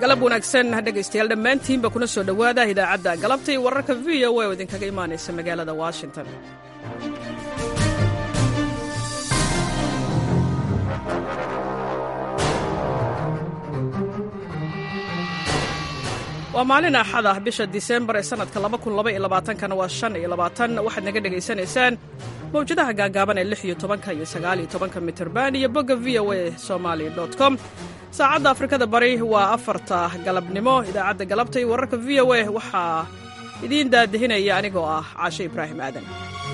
galab wanaagsan dhegaystayaal dhammaantiinba kuna soo dhowaada idaacadda galabta iyo wararka v o a oo idinkaga imaanaysa magaalada washington waa maalin axad ah bisha disembar ee sannadka kana waa shan iyo labaatan waxaad naga dhegaysanaysaan mawjadaha gaagaaban ee lix iyo tobanka iyo sagaal iyo tobanka mitirban iyo bogga v o a somali com saacadda afrikada bari waa afarta galabnimo idaacadda galabta iyo wararka v o a waxaa idiin daadihinaya anigoo ah caashe ibraahim aadan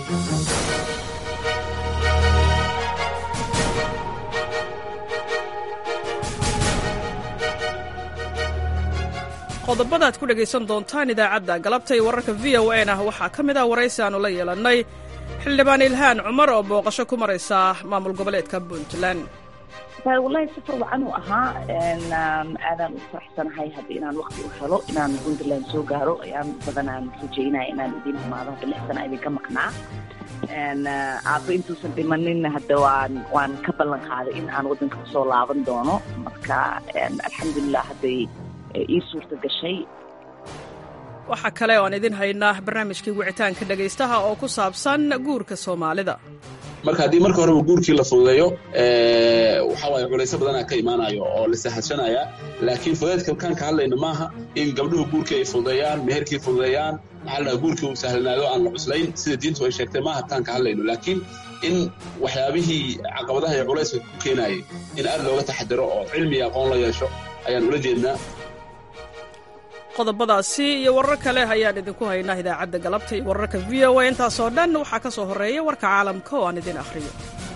qodobada ad ku dhegaysan doontaan idaacadda galabta iyo wararka v o a na waxaa ka mid ah waraysi aanu la yeelannay xildhibaan ilhaan cumar oo booqasho ku maraysa maamul goboleedka puntland wallahi safar wacan uu ahaa aadaan u faraxsanahay hadda inaan wakti u helo inaan puntland soo gaaro ayaan badanaan rajaynaya inaan idin imaado hadda lix sana idinka maqnaa aaba intuusan dhimanin hadda waan waan ka ballan qaaday in aan waddanka kusoo laaban doono marka alxamdulilah hadday ii suurta gashay waxaa kale oo aan idin haynaa barnaamijkii wicitaanka dhegaystaha oo ku saabsan guurka soomaalida marka haddii marka horeba guurkii la fududeeyo waxaa waaye culayso badanaa ka imaanayo oo la sahadsanaya laakiin fudeedka kaan ka hadlayno maaha in gabdhuhu guurkii ay fududeeyaan meherkii fududeeyaan maxaa la dhaha guurkii uu sahlanaado aan la cuslayn sida diintu ay sheegtay maaha taan ka hadlayno laakiin in waxyaabihii caqabadaha iyo culayska ku keenayay in aad looga taxadiro oo cilmi iyo aqoon la yeesho ayaan ula jeednaa qodobadaasi iyo warar kale ayaan idinku haynaa idaacadda galabta iyo wararka v o a intaasoo dhan waxaa ka soo horreeya warka caalamka oo aan idin akhriyo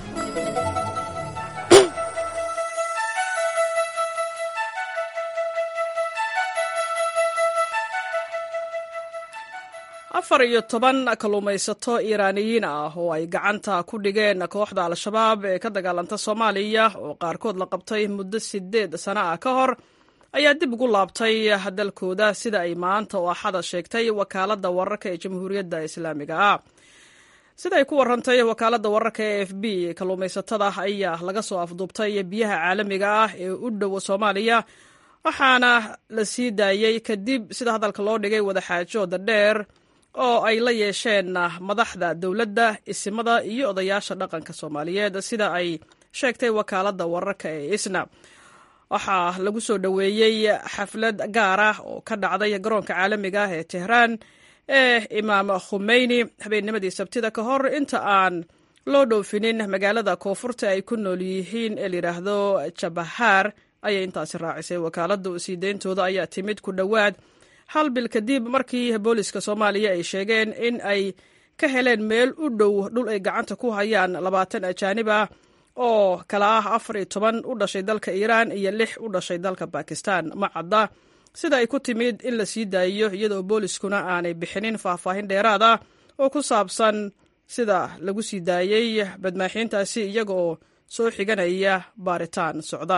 afar iyo toban kalluumaysato iiraaniyiin ah oo ay gacanta ku dhigeen kooxda al-shabaab ee ka dagaalanta soomaaliya oo qaarkood la qabtay muddo siddeed sano ah ka hor ayaa dib ugu laabtay dalkooda sida ay maanta oo axada sheegtay wakaaladda wararka ee jamhuuriyadda islaamiga ah sida ay ku warantay wakaaladda wararka ee f b kalluumaysatada ayaa laga soo afduubtay biyaha caalamiga ah ee u dhow soomaaliya waxaana la sii daayey kadib sida hadalka loo dhigay wadaxaajooda dheer oo ay la yeesheen madaxda dowladda isimada iyo odayaasha dhaqanka soomaaliyeed sida ay sheegtay wakaaladda wararka ee isna waxaa lagu soo dhoweeyey xaflad gaar ah oo ka dhacday garoonka caalamiga ah ee tehraan ee imaam khumeyni habeennimadii sabtida ka hor inta aan loo dhoofinin magaalada koonfurta ay ku nool yihiin ee layidhaahdo jabahaar ayay intaasi raacisay wakaaladda sii deyntooda ayaa timid ku dhowaad hal bil kadib markii booliska soomaaliya ay sheegeen in ay ka heleen meel u dhow dhul ay gacanta ku hayaan labaatan ajaanib ah oo kala ah afar iyo toban u dhashay dalka iiraan iyo lix u dhashay dalka bakistan ma cadda sida ay ku timid in la sii daayiyo iyadoo booliskuna aanay bixinin faahfaahin dheeraad ah oo ku saabsan sida lagu sii daayey badmaaxiintaasi iyaga oo soo xiganaya baaritaan socda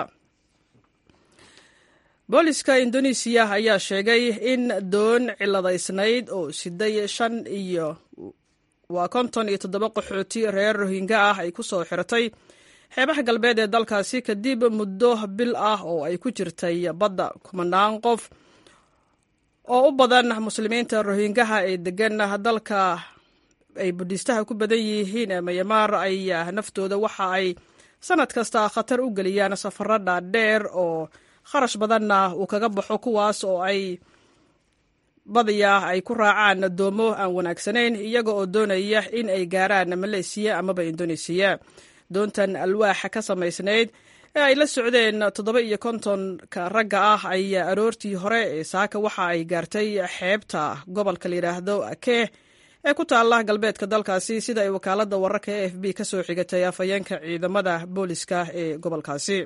booliska indonesiya ayaa sheegay in doon ciladaysnayd oo siday shan iyo waa konton iyo toddoba qaxooti reer rohinga ah ay ku soo xiratay xeebaha galbeed ee dalkaasi kadib muddo bil ah oo ay ku jirtay badda kumanaan qof oo u badan muslimiinta rohingaha ee degan dalka ay budhiistaha ku badan yihiin ee mayamaar ayaa naftooda waxa ay sanad kasta khatar u geliyaan safaro dhaadheer oo kharash badanna uu kaga baxo kuwaas oo ay badiya ay ku raacaan doomo aan wanaagsanayn iyaga oo doonaya in ay gaaraan maleysiya amaba indonesiya doontan alwaaxa ka samaysnayd ee ay la socdeen toddoba iyo kontonka ragga ah ayaa aroortii hore ee saaka waxa ay gaartay xeebta gobolka layidhaahdo akeh ee ku taalla galbeedka dalkaasi sida ay wakaaladda wararka e f b ka soo xigatay afhayeenka ciidamada booliska ee gobolkaasi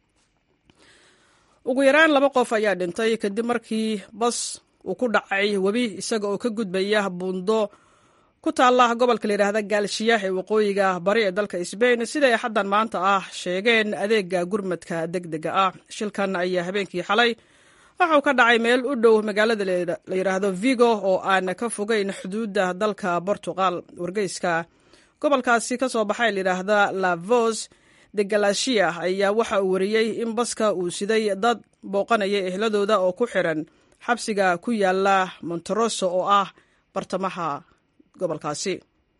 ugu yaraan laba qof ayaa dhintay kadib markii bas uu ku dhacay webi isaga oo ka gudbaya buundo ku taalla gobolka layidhaahda gaalshiya ee waqooyiga bari ee dalka sbain siday xaddan maanta ah sheegeen adeega gurmadka deg dega ah shilkan ayaa habeenkii xalay waxa uu ka dhacay meel u dhow magaalada la yidhaahdo vigo oo aan ka fogeyn xuduudda dalka portugal wargeyska gobolkaasi ka soo baxay layidhaahda lavos degalashiya ayaa waxa uu wariyey in baska uu siday dad booqanaya ehladooda oo ku xiran xabsiga ku yaala monteroso oo ah bartamaha gobolkaasi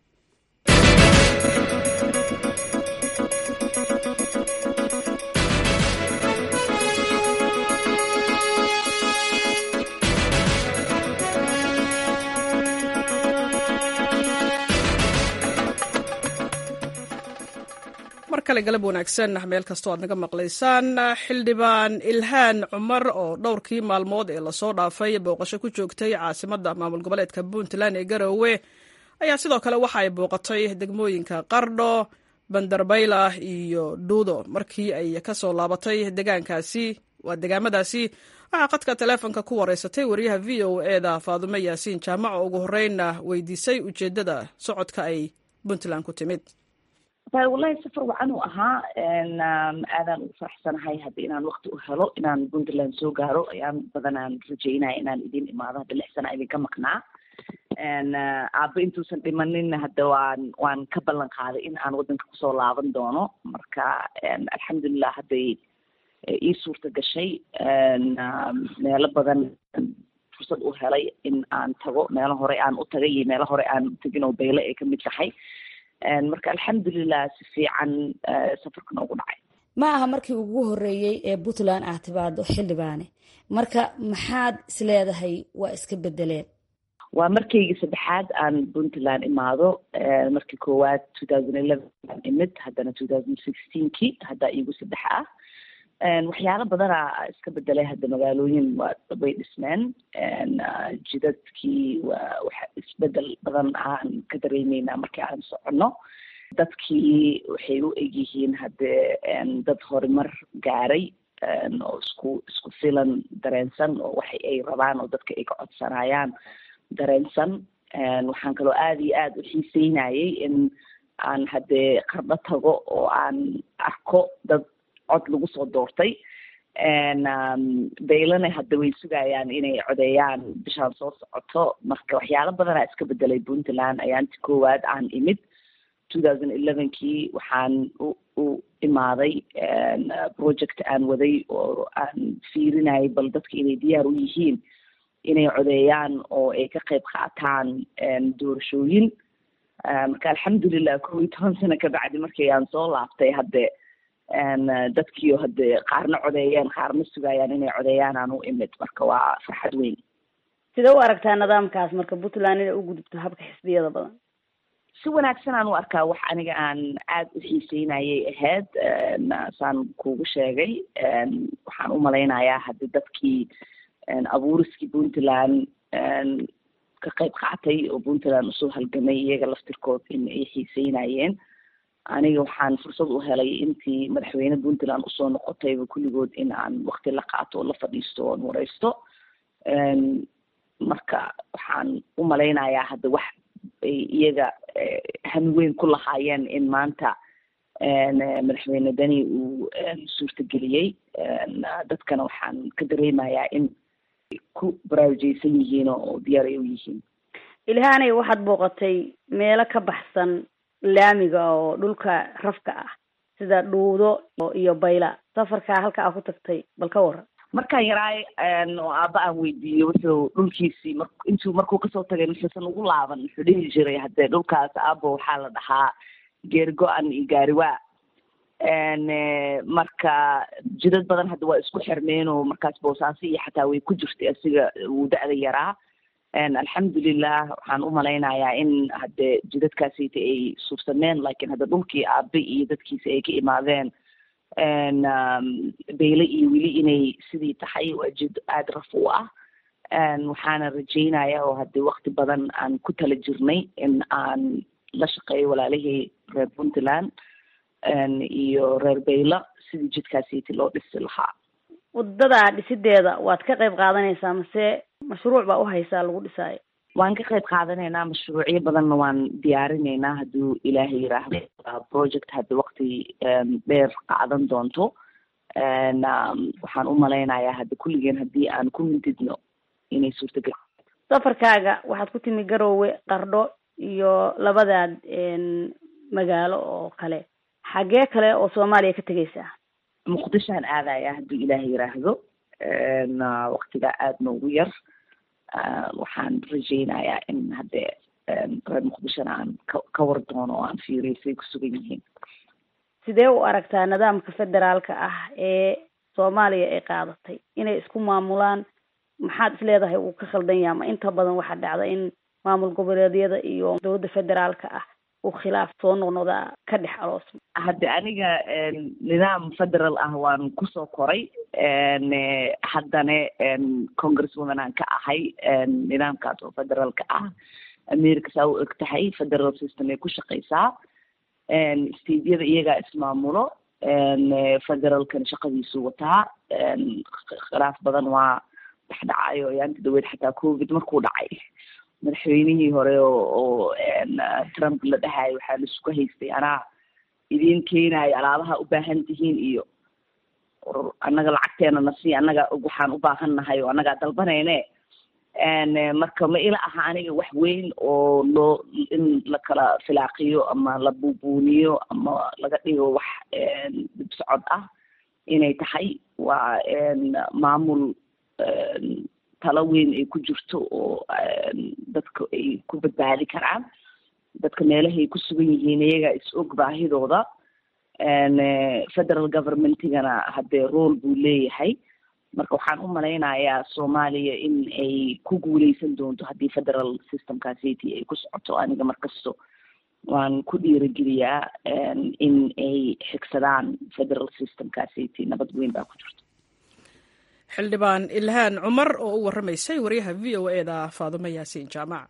mar kale galab wanaagsan meel kastoo aad naga maqlaysaan xildhibaan ilhaan cumar oo dhowrkii maalmood ee lasoo dhaafay booqasho ku joogtay caasimadda maamul goboleedka puntland ee garowe ayaa sidoo kale waxa ay booqatay degmooyinka qardho bandarbayla iyo dhuudo markii ay kasoo laabatay degaankaasi waa degaamadaasi waxaa qadka taleefonka ku wareysatay wariyaha v o eda faadume yaasiin jaamac oo ugu horreynna weydiisay ujeeddada socodka ay puntland ku timid wallahi safar wacan uu ahaa aadaan ugu faraxsanahay hadda inaan wakti u helo inaan puntland soo gaaro ayaan badanaan rajeynaya inaan idin imaado hadda lix sana idinka maqnaa aaba intuusan dhimanin hadda waan waan ka ballan qaaday in aan waddanka kusoo laaban doono marka alxamdulilah hadday ii suurta gashay meelo badan fursad u helay in aan tago meelo hore aan u tagay iyo meelo hore aan utegin oo bayle ay kamid tahay marka alxamdulilah si fiican safarka noogu dhacay ma aha markii ugu horeeyey ee puntland ah timaado xildhibaane marka maxaad isleedahay waa iska bedeleen waa markaygii saddexaad aan puntland imaado markii koowaad two thousand eleven aan imid haddana two thousand sixteenkii haddaa iigu saddex ah waxyaalo badanaa iska bedelay hadda magaalooyin waa way dhismeen jidadkii waa waxa isbedel badan aan ka dareemeynaa markii aan soconno dadkii waxay u egyihiin haddee dad horumar gaaray oo isku isku filan dareensan oo waxa ay rabaan oo dadka ay ka codsanayaan dareensan waxaan kaloo aada iyo aada u xiiseynayay in aan haddee qardho tago oo aan arko dad cod lagu soo doortay baylana hadda way sugayaan inay codeeyaan bishaan soo socoto marka waxyaalo badanaa iska bedelay puntland ayaanti koowaad aan imid two thousand elevenkii waxaan u u imaaday project aan waday oo aan fiirinayay bal dadka inay diyaar u yihiin inay codeeyaan oo ay ka qayb qaataan doorashooyin marka alxamdulilah kow iyo toban sano kabacdi markii aan soo laabtay hadde dadkiio hadde qaarna codeeyeen qaarna sugayaan inay codeeyaan aan u imid marka waa farxad weyn sidee u aragtaa nidaamkaas marka puntland inay u gudubto habka xisbiyada badan si wanaagsan aan u arkaa wax aniga aan aada u xiiseynayay ahayd saan kugu sheegay waxaan u malaynayaa haddi dadkii abuuriskii puntland ka qayb qaatay oo puntland usoo halgamay iyaga laftirkood in ay xiiseynayeen aniga waxaan fursad u helay intii madaxweyne puntland usoo noqotayba kulligood in aan wakti la qaato oo la fadhiisto oon wareysto marka waxaan u malaynayaa hadda wax ay iyaga hami weyn ku lahaayeen in maanta madaxweyne deni uu suurtageliyey dadkana waxaan ka dareemayaa in ku baraarujeysan yihiin oo diyaar ay u yihiin ilhaanay waxaad booqatay meelo ka baxsan laamiga oo dhulka rafka ah sida dhuudo iyo bayla safarkaa halka aa ku tagtay bal ka waran markaan yaraay oo aaba aan weydiiyo wuxuu dhulkiisii mar intuu markuu kasoo tagay muxuusan ugu laaban muxuu dhihi jiray haddee dhulkaas aabo waxaa la dhahaa geeri go-an iyo gaariwaa marka jidad badan hadda waa isku xirmeen oo markaas boosaaso iyo xataa way ku jirtay asiga wuu da-da yaraa alxamdulilah waxaan u malaynayaa in hadde jidadkaasita ay suursameen lakin hadda dhulkii aabe iyo dadkiisa ay ka imaadeen bayle iyo weli inay sidii tahay waa jid aada raf u ah waxaana rajeynaya oo hadde wakti badan aan ku tala jirnay in aan la shaqeeyo walaalihii reer puntland iyo reer bayla sidii jidkaasiti loo dhisi lahaa wadada dhisideeda waad ka qayb qaadanaysaa mase mashruuc baa uhaysaa lagu dhisaayo waan ka qayb qaadanaynaa mashruucyo badanna waan diyaarinaynaa hadduu ilaahay yiraahdo project hadda wakti dheer qaadan doonto waxaan u malaynayaa hadda kulligeen haddii aan ku mintidno inay suurtagal safarkaaga waxaad ku timi garoowe qardho iyo labadaad magaalo oo kale xaggee kale oo soomaaliya ka tegaysaa muqdishoan aadaya hadduu ilaah yiraahdo waktigaa aada noogu yar waxaan rajeynayaa in haddee reer muqdishona aan ka ka war doono oo aan fiiriyo siday ku sugan yihiin sidee u aragtaa nidaamka federaalka ah ee soomaaliya ay qaadatay inay isku maamulaan maxaad is leedahay uu ka khaldan yaha ma inta badan waxaa dhacda in maamul goboleedyada iyo dowladda federaalka ah uu khilaaf soo noqnoqda ka dhex aroosma hadde aniga nidaam federal ah waan kusoo koray haddana congress woman aan ka ahay nidaamkaas oo federaalka ah america saa u eg tahay federal system ay ku shaqeysaa stadyada iyagaa ismaamulo federalkan shaqadiisu wataa khilaaf badan waa dhexdhacayo yaanta daweed xataa covid markuu dhacay madaxweynihii hore oo oo trump la dhahayo waxaa laisku haystay anaa idiin keenayo alaabaha u baahan tihiin iyo annaga lacagteena nasi annaga waxaan u baahan nahay oo annagaa dalbanayne marka ma ila aha aniga wax weyn oo loo in la kala filaaqiyo ama la buubuuniyo ama laga dhigo wax dib socod ah inay tahay waa maamul talo weyn ay ku jirto oo dadka ay ku badbaadi karaan dadka meelahay ku sugan yihiin iyagaa is og baahidooda federal governmentigana haddee role buu leeyahay marka waxaan u malaynayaa soomaaliya in ay ku guuleysan doonto haddii federal systemkaasiti ay ku socoto aniga markasto waan ku dhiirigeliyaa in ay xigsadaan federal systemkaasiti nabad weyn baa ku jirto xildhibaan ilhaan cumar oo u warramaysay waryaha v o e da faadumo yaasiin jaamac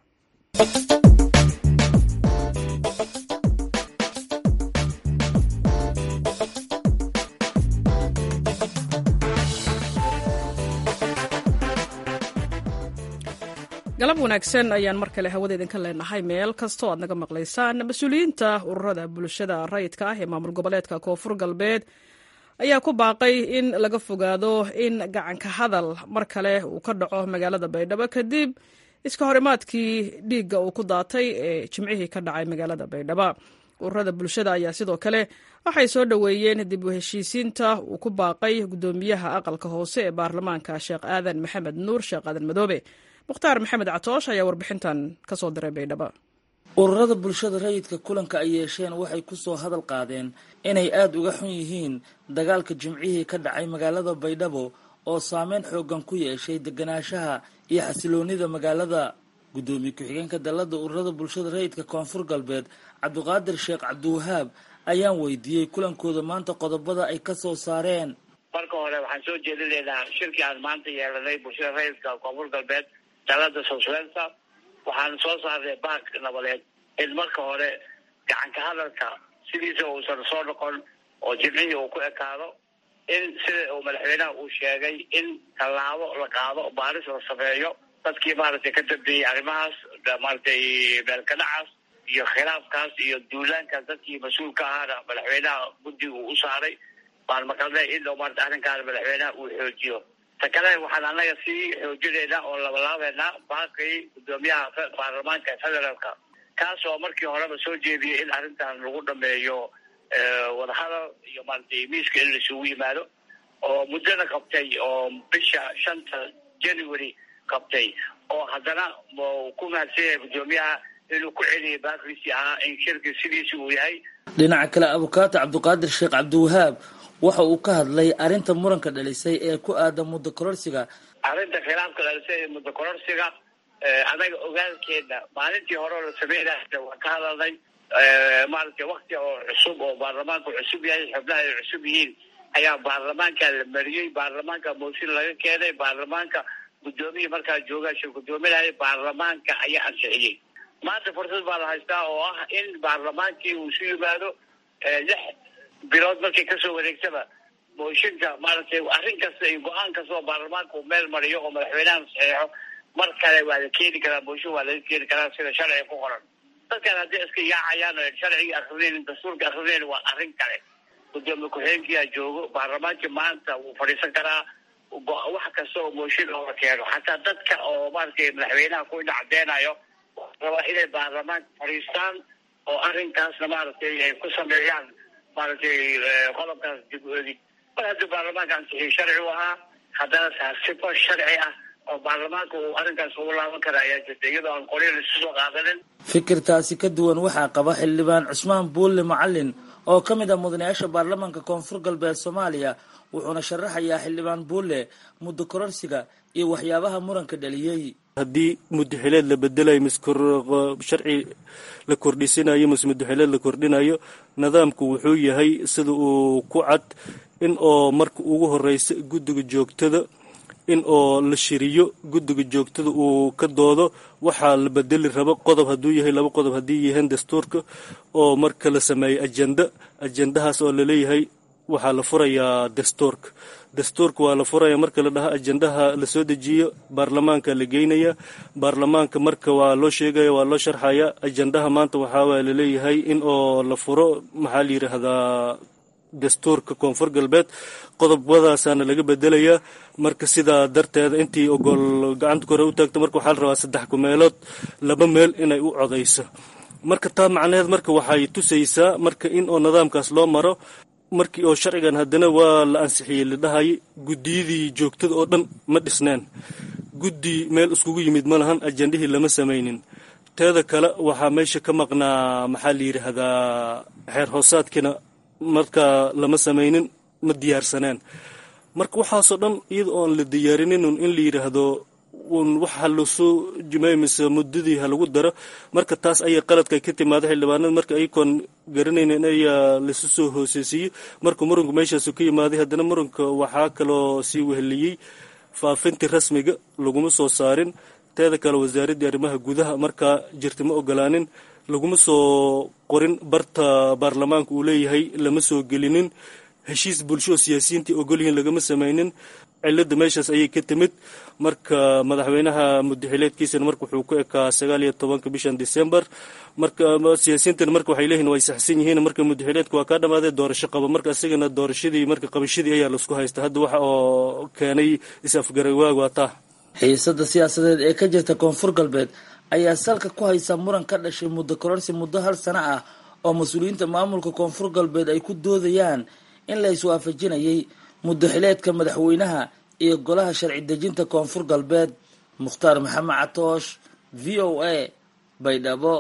galab wanaagsan ayaan mar kale hawada idinka leenahay meel kastoo aad naga maqlaysaan mas-uuliyiinta ururada bulshada rayidka ah ee maamul goboleedka koonfur galbeed ayaa ku baaqay in laga fogaado in gacanka hadal mar kale uu ka dhaco magaalada baydhabo kadib iska horimaadkii dhiigga uu ku daatay ee jimcihii ka dhacay magaalada baydhabo ururada bulshada ayaa sidoo kale waxay soo dhoweeyeen dib u heshiisiinta uu ku baaqay guddoomiyaha aqalka hoose ee baarlamaanka sheekh aadan maxamed nuur sheekh aadan madoobe mukhtaar maxamed catoosh ayaa warbixintan ka soo diray baydhabo ururada bulshada rayidka kulanka ay yeesheen waxay ku soo hadal qaadeen inay aada uga xun yihiin dagaalka jimcihii ka dhacay magaalada baydhabo oo saameyn xoogan ku yeeshay deganaanshaha iyo xasiloonida magaalada guddoomiye ku-xigeenka dalladda ururada bulshada rayidka koonfur galbeed cabdiqaadir sheekh cabdiwahaab ayaan weydiiyey kulankooda maanta qodobada ay ka soo saareen marka hore waxaan soo jeedinaynaa shirkii aan maanta yeelanay bulshada rayidka koonfur galbeed dalada soswensa waxaan soo saarnay baak nabadeed in marka hore gacanka hadalka sidiisa uusan soo noqon oo jimcihii uu ku ekaado in sida uu madaxweynaha uu sheegay in tallaabo la qaado baaris la sameeyo dadkii maaragtay ka dambeeyey arrimahaas maaragtay meelkadhacaas iyo khilaafkaas iyo duulaankaas dadkii mas-uulka ahaana madaxweynaha guddiga uu u saaray baan maqalnay in maarata arrinkaana madaxweynaha uu xoojiyo ta kale waxaan annaga sii xoojinaynaa oo labalaabeynaa baaqii guddoomiyaha baarlamaanka federaalka kaas oo markii horeba soo jeediyay in arrintan lagu dhameeyo wadahadal iyo maaragtay miiska in laisugu yimaado oo muddana qabtay oo bisha shanta january qabtay oo haddana ku mahadsan yahay guddoomiyaha inuu ku celiyay baaqiisii ahaa in shirki sidiisi uu yahay dhinaca kale abukaato cabdiqaadir sheekh cabdiwahaab waxa uu ka hadlay arrinta muranka dhalisay ee ku aadan muddo kororsiga arrinta khilaafka dhalisay ee muddo kororsiga anaga ogaalkeena maalintii hore oo la sameynaya waan ka hadalnay maaragtay wakti oo cusub oo baarlamaanku cusub yahay xubnaha ay cusub yihiin ayaa baarlamaanka la mariyey baarlamaanka mooshin laga keenay baarlamaanka guddoomiya markaa joogaa shir guddoominaya baarlamaanka ayaa ansixiyey maanta fursad baa la haystaa oo ah in baarlamaankii uu isu yimaado lix bilood markay kasoo wareegtaba mooshinka maaragtay arrin kasta iyo go-aan kasta oo baarlamaanka uu meel mariyo oo madaxweynaha saxeexo mar kale waa la keeni karaa mooshin waa laga keeni karaa sida sharciga ku qoran dadkan haddii iska yaacayaan oo sharciga akrinayn dastuurka akrinayn waa arrin kale gudoomiye ku-xigeenkiyaa joogo baarlamaankii maanta wuu fadhiisan karaa wax kasta oo mooshin looga keeno xataa dadka oo maaragtay madaxweynaha ku dhacdeenayo rabaa inay baarlamaanka fadhiistaan oo arrinkaasna maaragtay ay ku sameeyaan maaragtay qodobkaas dib u egi mar haddii baarlamaanka ansixiyey sharci u ahaa haddana taa sifo sharci ah oo baarlamaanka uu arrinkaas ugu laaban kara ayaa jirta iyadoo aan qoryo laisu soo qaadanin fikirtaasi ka duwan waxaa qaba xildhibaan cusmaan buulle macalin oo ka mid ah mudanayaasha baarlamaanka koonfur galbeed soomaaliya wuxuuna sharaxayaa xildhibaan buulle muddo kororsiga iyo waxyaabaha muranka dhaliyey haddii mudaxileed la bedelayo mise sharci la kordhisinayo mise mudaxileed la kordhinayo nidaamku wuxuu yahay sida uu ku cad in oo marka ugu horeysa guddiga joogtada in oo la shiriyo guddiga joogtada uu ka doodo waxaa la bedeli rabo qodob hadduu yahay laba qodob haddii yahaen dastuurka oo marka la sameeyo ajenda ajendahaas oo laleeyahay waxaa la furayaa dastuurka dastuurka waa la furaya marka la dhaha ajendaha lasoo dejiyo baarlamaanka la geynaya baarlamaanka marka waa loo sheegaya waa loo sharxaya ajendaha maanta waxaa laleeyahay in oo la furo maxaa la yidhaahdaa dastuurka koonfur galbeed qodobadaasaana laga bedelayaa marka sidaa darteeda intii ogol gacanta kore u taagto marka waxaa la rabaa saddex kumeelood laba meel inay u codayso marka taa macnaheed marka waxay tusaysaa marka in oo nidaamkaas loo maro markii oo sharcigan haddana waa la ansixiyey la dhahayay guddiyadii joogtada oo dhan ma dhisneen guddi meel iskugu yimid ma lahan ajendihii lama samaynin teeda kale waxaa meesha ka maqnaa maxaa la yidhaahdaa xeer hoosaadkiina markaa lama samaynin ma diyaarsaneen marka waxaasoo dhan iyada oon la diyaarinin in la yidhaahdo un waxa lasoo jimay mise muddadii ha lagu daro marka taas ayay qaladka ka timaada xildhibaanada marka ayagoon garanaynin ayaa lasu soo hooseysiiyey marka muranku meeshaasu ka yimaaday haddana muranka waxaa kaloo sii weheliyey faafintii rasmiga laguma soo saarin teeda kale wasaaraddii arrimaha gudaha markaa jirta ma ogolaanin laguma soo qorin barta baarlamaanka uu leeyahay lama soo gelinin heshiis bulsho oo siyaasiyiintai ogolyihiin lagama samaynin cilada meeshaas ayay ka timid marka madaxweynaha mudaxileedkiisana marka wuxuu ku ekaa sagaal iyo tobanka bishan december marka siyaasiyiintana marka waxay leeyihin way saxsan yihiin marka mudaxileedka waa kaa dhamaaday doorasho qaba marka isagana doorashadii marka qabashadii ayaa laisku haysta hadda waxa oo keenay is-afgarawaag waa taa xiisada siyaasadeed ee ka jirta koonfur galbeed ayaa salka ku haysa muran ka dhashay muddo kororsi muddo hal sano ah oo mas-uuliyiinta maamulka koonfur galbeed ay ku doodayaan in la iswaafajinayay mudaxileedka madaxweynaha iyo golaha sharci dejinta koonfur galbeed mukhtaar maxamed catoosh v o a baydhabo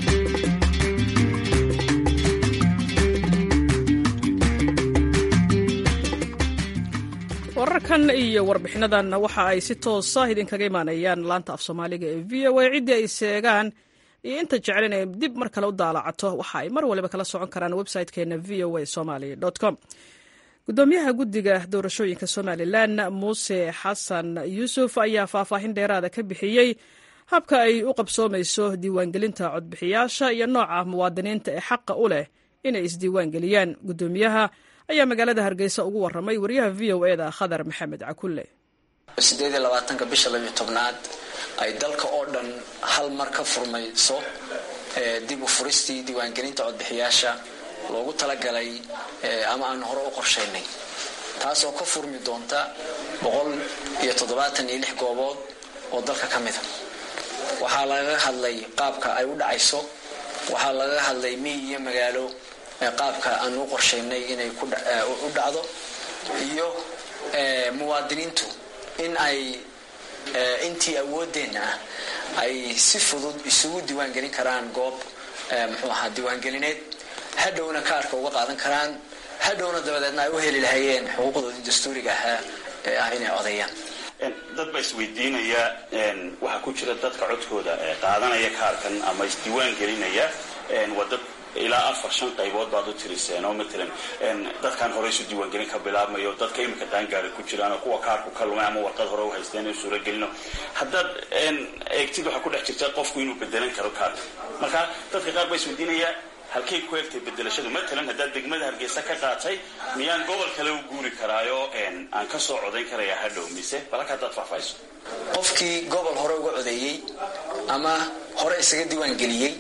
wararkan iyo warbixinadan waxa ay si toosa idinkaga imaanayaan laanta af soomaaliga ee v o a ciddii ay seegaan iyo inta jeclen ay dib mar kale u daalacato waxa ay mar waliba kala socon karaan website-keena v o a somaly com gudoomiyaha guddiga doorashooyinka somalilan muuse xasan yuusuf ayaa faahfaahin dheeraada ka bixiyey habka ay u qabsoomayso diiwaangelinta codbixiyaasha iyo nooca muwaadiniinta ee xaqa u leh inay isdiiwaangeliyaan gudoomiyaha ayaa magaalada hargeysa ugu waramay wariyaha v o eda khadar maxamed cakulle sideed iyo labaatanka bisha labiyo tobnaad ay dalka oo dhan hal mar ka furmayso dib u furistii diiwaangelinta codbixiyaasha loogu talagalay ama aan hore u qorshaynay taasoo ka furmi doonta boqol iyo toddobaatan iyo lix goobood oo dalka ka mida waxaa lagaga hadlay qaabka ay u dhacayso waxaa lagaga hadlay miy iyo magaalo qaabka aan u qorshaynay inay u dhacdo iyo muwaadiniintu in ay intii awoodeenna ah ay si fudud isugu diiwaangelin karaan goob muxuu ahaa diiwaangelineed hadhowna kaarka uga qaadan karaan hadhowna dabadeedna ay u heli lahayeen xuquuqdoodii dastuuriga ahaa ee ah inay codeeyaan dad baa isweydiinaya waxaa ku jira dadka codkooda qaadanaya kaarkan ama isdiiwaan gelinaya waa dad ilaa afar shan qaybood baad u tiriseen oo matalan dadkan hore isu diiwaangelin ka bilaabmayo dadka imika qaangaara ku jiraan oo kuwa kaarku ka lumay ama warqad hore u haysteen in suuragelino haddaad eegtid waxaa ku dhex jirta qofku inuu bedelan karo kaarka marka dadka qaar baa isweydiinaya halkay ku egtay bedelashadu matalan haddaad degmada hargeysa ka qaatay miyaan gobol kale u guuri karaayo aan ka soo codayn karayaa hadhow mise balaka haddaad faahfaahiso qofkii gobol hore uga codeeyey ama hore isaga diiwaangeliyey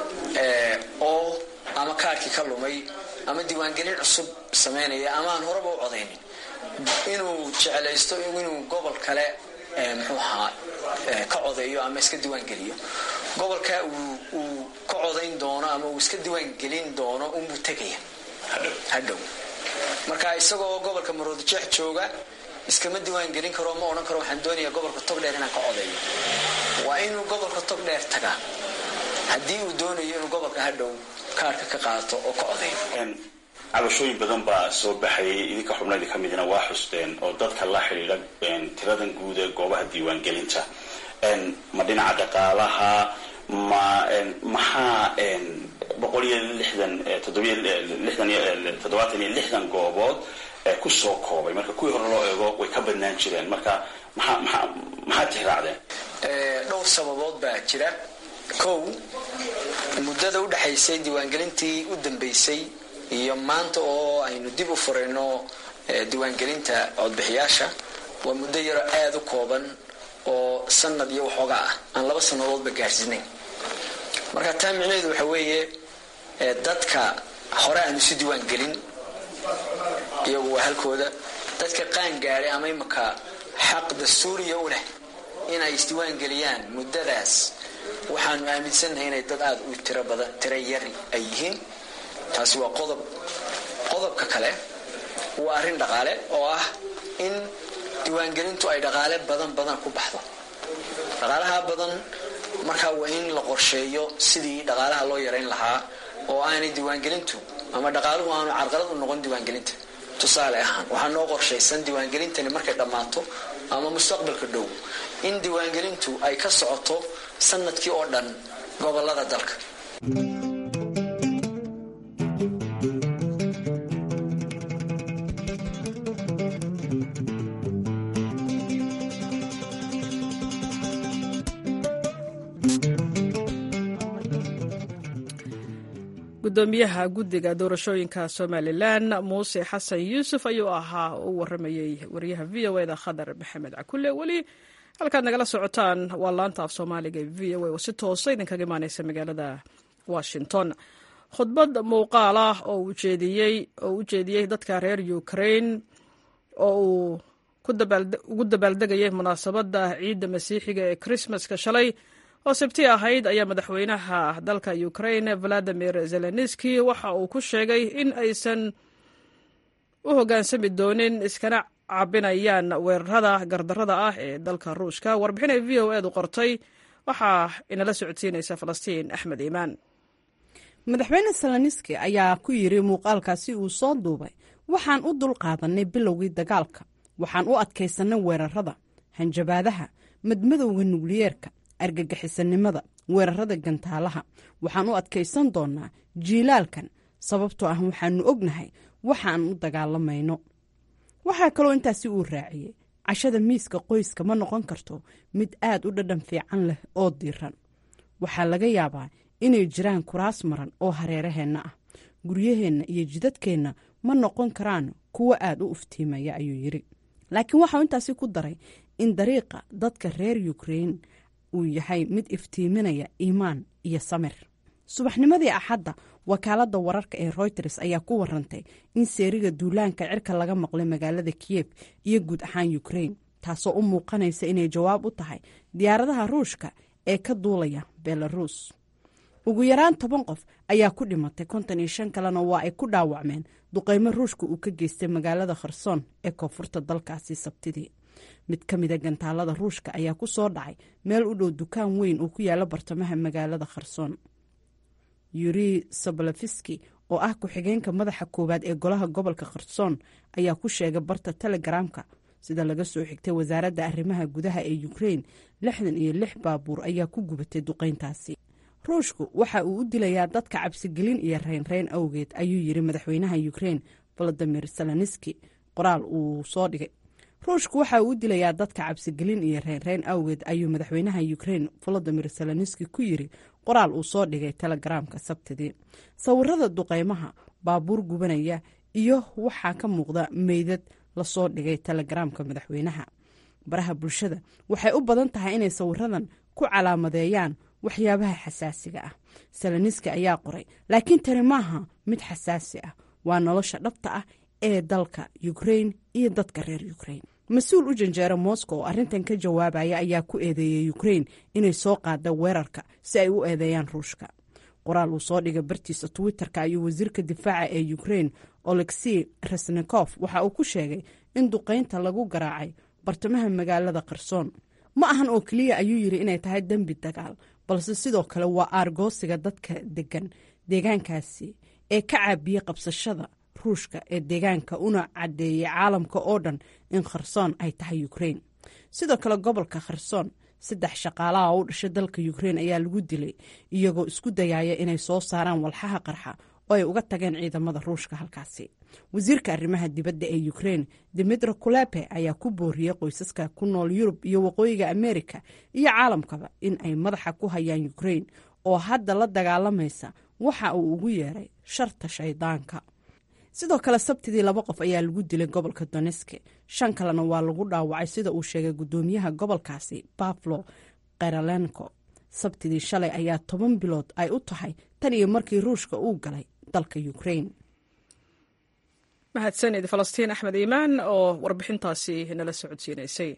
oo ama kaarkii ka lumay ama diiwaangelin cusub samaynaya ama aan horeba u codaynin inuu jeclaysto inuu gobol kale muxuu ahaa ka codeeyo ama iska diiwaangeliyo gobolka uu ka codayn doono ama uu iska diiwaangelin doono unbuu tegaya hadhow marka isagoo gobolka maroodijeex jooga iskama diiwaan gelin karo ma odhan karo waxaan doonayaa gobolka togdheer inaan ka codeeyo waa inuu gobolka togdheer tagaa haddii uu doonayo inuu gobolka hadhow kaarhka ka qaato oo ka codeeyo cabashooyin badan baa soo baxayay idinka xubnayda ka midna waa xusteen oo dadka la xidhiidha tiradan guud ee goobaha diiwaangelinta ma dhinaca dhaqaalaha ma maxaa boqol iyo lixdan toddobaatan iyo lixdan goobood kusoo koobay marka kuwii hore loo eego way ka badnaan jireen marka maxaad tixraacdeen dhowr sababood baa jira kow muddada u dhexaysay diiwaangelintii u dambeysay iyo maanta oo aynu dib u furayno diiwaangelinta codbixiyaasha waa muddo yaro aada u kooban oo sanad iyo waxoogaa ah aan laba sannadoodba gaarsiinayn marka taa micnaheedu waxa weeye dadka hore aan isu diiwaan gelin iyagu waa halkooda dadka qaan gaadhay ama imaka xaq dastuuriya u leh inay isdiiwaan geliyaan muddadaas waxaanu aaminsannahay inay dad aada u tiro badan tiro yari ay yihiin taasi waa qodob qodobka kale waa arrin dhaqaale oo ah in diiwaangelintu ay dhaqaale badan badan ku baxdo dhaqaalaha badan markaa waa in la qorsheeyo sidii dhaqaalaha loo yarayn lahaa oo aanay diiwaangelintu ama dhaqaaluhu aanu carqalad u noqon diiwaangelinta tusaale ahaan waxaa noo qorshaysan diiwaangelintani markay dhammaato ama mustaqbalka dhow in diiwaangelintu ay ka socoto sanadkii oo dhan gobolada dalka gudoomiyaha guddiga doorashooyinka somalilan muuse xasan yuusuf ayuu ahaa u waramayey wariyaha v o eda khadar maxamed cakule weli halkaad nagala socotaan waa laanta af soomaaliga v o a oo si toosa idinkaga imaaneysa magaalada washington khudbad muuqaal ah oo u jeediyey dadka reer ukraine oo uu ugu dabaaldegayay munaasabadda ciidda masiixiga ee krismaska shalay oo sabti ahayd ayaa madaxweynaha dalka ukraine valadimir zelenski waxa uu ku sheegay in aysan u hoggaansami doonin iskana cabinayaan weerarada gardarada ah ee dalka ruushka warbixin ay v o edu qortay waxaa inala socodsiinaysa falastiin axmed iimaan madaxweyne zelenski ayaa ku yidhi muuqaalkaasi uu soo duubay waxaan u dulqaadanay bilowgii dagaalka waxaan u adkaysanay weerarada hanjabaadaha madmadowga nukliyeerka argagixisanimada weerarada gantaalaha waxaan u adkaysan doonaa jiilaalkan sababtoo ah waxaanu ognahay waxaan u dagaalamayno waxaa kaloo intaasi uu raaciyey cashada miiska qoyska ma noqon karto mid aad u dhadhan fiican leh oo diiran waxaa laga yaabaa inay jiraan kuraas maran oo hareeraheenna ah guryaheenna iyo jidadkeenna ma noqon karaan kuwo aad u uftiimaya ayuu yidhi laakiin waxau intaasi ku daray in dariiqa dadka reer ukrain uu yahay mid iftiiminaya iimaan iyo samir subaxnimadii axadda wakaaladda wararka ee royters ayaa ku warantay in seeriga duulaanka cirka laga maqlay magaalada kiyef iyo guud ahaan ukrain taasoo u muuqanaysa inay jawaab u tahay diyaaradaha ruushka ee ka duulaya belarus ugu yaraan toban qof ayaa ku dhimatay konton iyo shan kalena waa ay ku dhaawacmeen duqeymo ruushka uu ka geystay magaalada kherson ee koonfurta dalkaasi sabtidii mid ka mida gantaalada ruushka ayaa ku soo dhacay meel u dhow dukaan weyn oo ku yaala bartamaha magaalada kherson yuri sabalafiski oo ah ku-xigeenka madaxa koowaad ee golaha gobolka kherson ayaa ku sheegay barta telegaraamka sida laga soo xigtay wasaaradda arrimaha gudaha ee ukrain lixdan iyo lix baabuur ayaa ku gubatay duqeyntaasi ruushku waxa uu u dilayaa dadka cabsigelin iyo reynreyn awgeed ayuu yiri madaxweynaha ukrain valadimir zelenski qoraal uu soo dhigay ruushku waxa uu u dilayaa dadka cabsigelin iyo reynreyn awgeed ayuu madaxweynaha ukrain valadimir zelenski ku yiri qoraal uu soo dhigay telegaraamka sabtidii sawirada duqeymaha baabuur gubanaya iyo waxaa ka muuqda meydad lasoo dhigay telegaraamka madaxweynaha baraha bulshada waxay u badan tahay inay sawiradan ku calaamadeeyaan waxyaabaha xasaasiga ah seleniski ayaa qoray laakiin tani maaha mid xasaasi ah waa nolosha dhabta ah ee dalka ukrain iyo dadka reer ukrain mas-uul u janjeera moscow oo arrintan ka jawaabaya ayaa ku eedeeyey ukrain inay soo qaada weerarka si ay u eedeeyaan ruushka qoraal uu soo dhigay bartiisa twitter-ka ayuu wasiirka difaaca ee ukrain olexi resnikof waxa uu ku sheegay in duqaynta lagu garaacay bartamaha magaalada qarsoon ma ahan oo keliya ayuu yidhi inay tahay dembi dagaal balse sidoo kale waa aargoosiga dadka degan deegaankaasi ee ka caabiyey qabsashada ruushka ee deegaanka una caddeeyey caalamka oo dhan in kharsoon ay tahay ukrain sidoo kale gobolka kharsoon saddex shaqaalaha u dhashay dalka ukrain ayaa lagu dilay iyagoo isku dayaaya inay soo saaraan walxaha qarxa oo ay uga tageen ciidamada ruushka halkaasi wasiirka arrimaha dibadda ee ukrain dimitro kulepe ayaa ku booriyey qoysaska ku nool yurub iyo waqooyiga amerika iyo caalamkaba in ay madaxa ku hayaan ukrain oo hadda la dagaalamaysa waxa uu ugu yeeray sharta shaydaanka sidoo kale sabtidii laba qof ayaa lagu dilay gobolka doneske shan kalena waa lagu dhaawacay sida uu sheegay gudoomiyaha gobolkaasi baflo keralenko sabtidii shalay ayaa toban bilood ay u tahay tan iyo markii ruushka uu galay dalka ukrain mahadsanid falastiin axmed iimaan oo warbixintaasi nala socodsiinaysay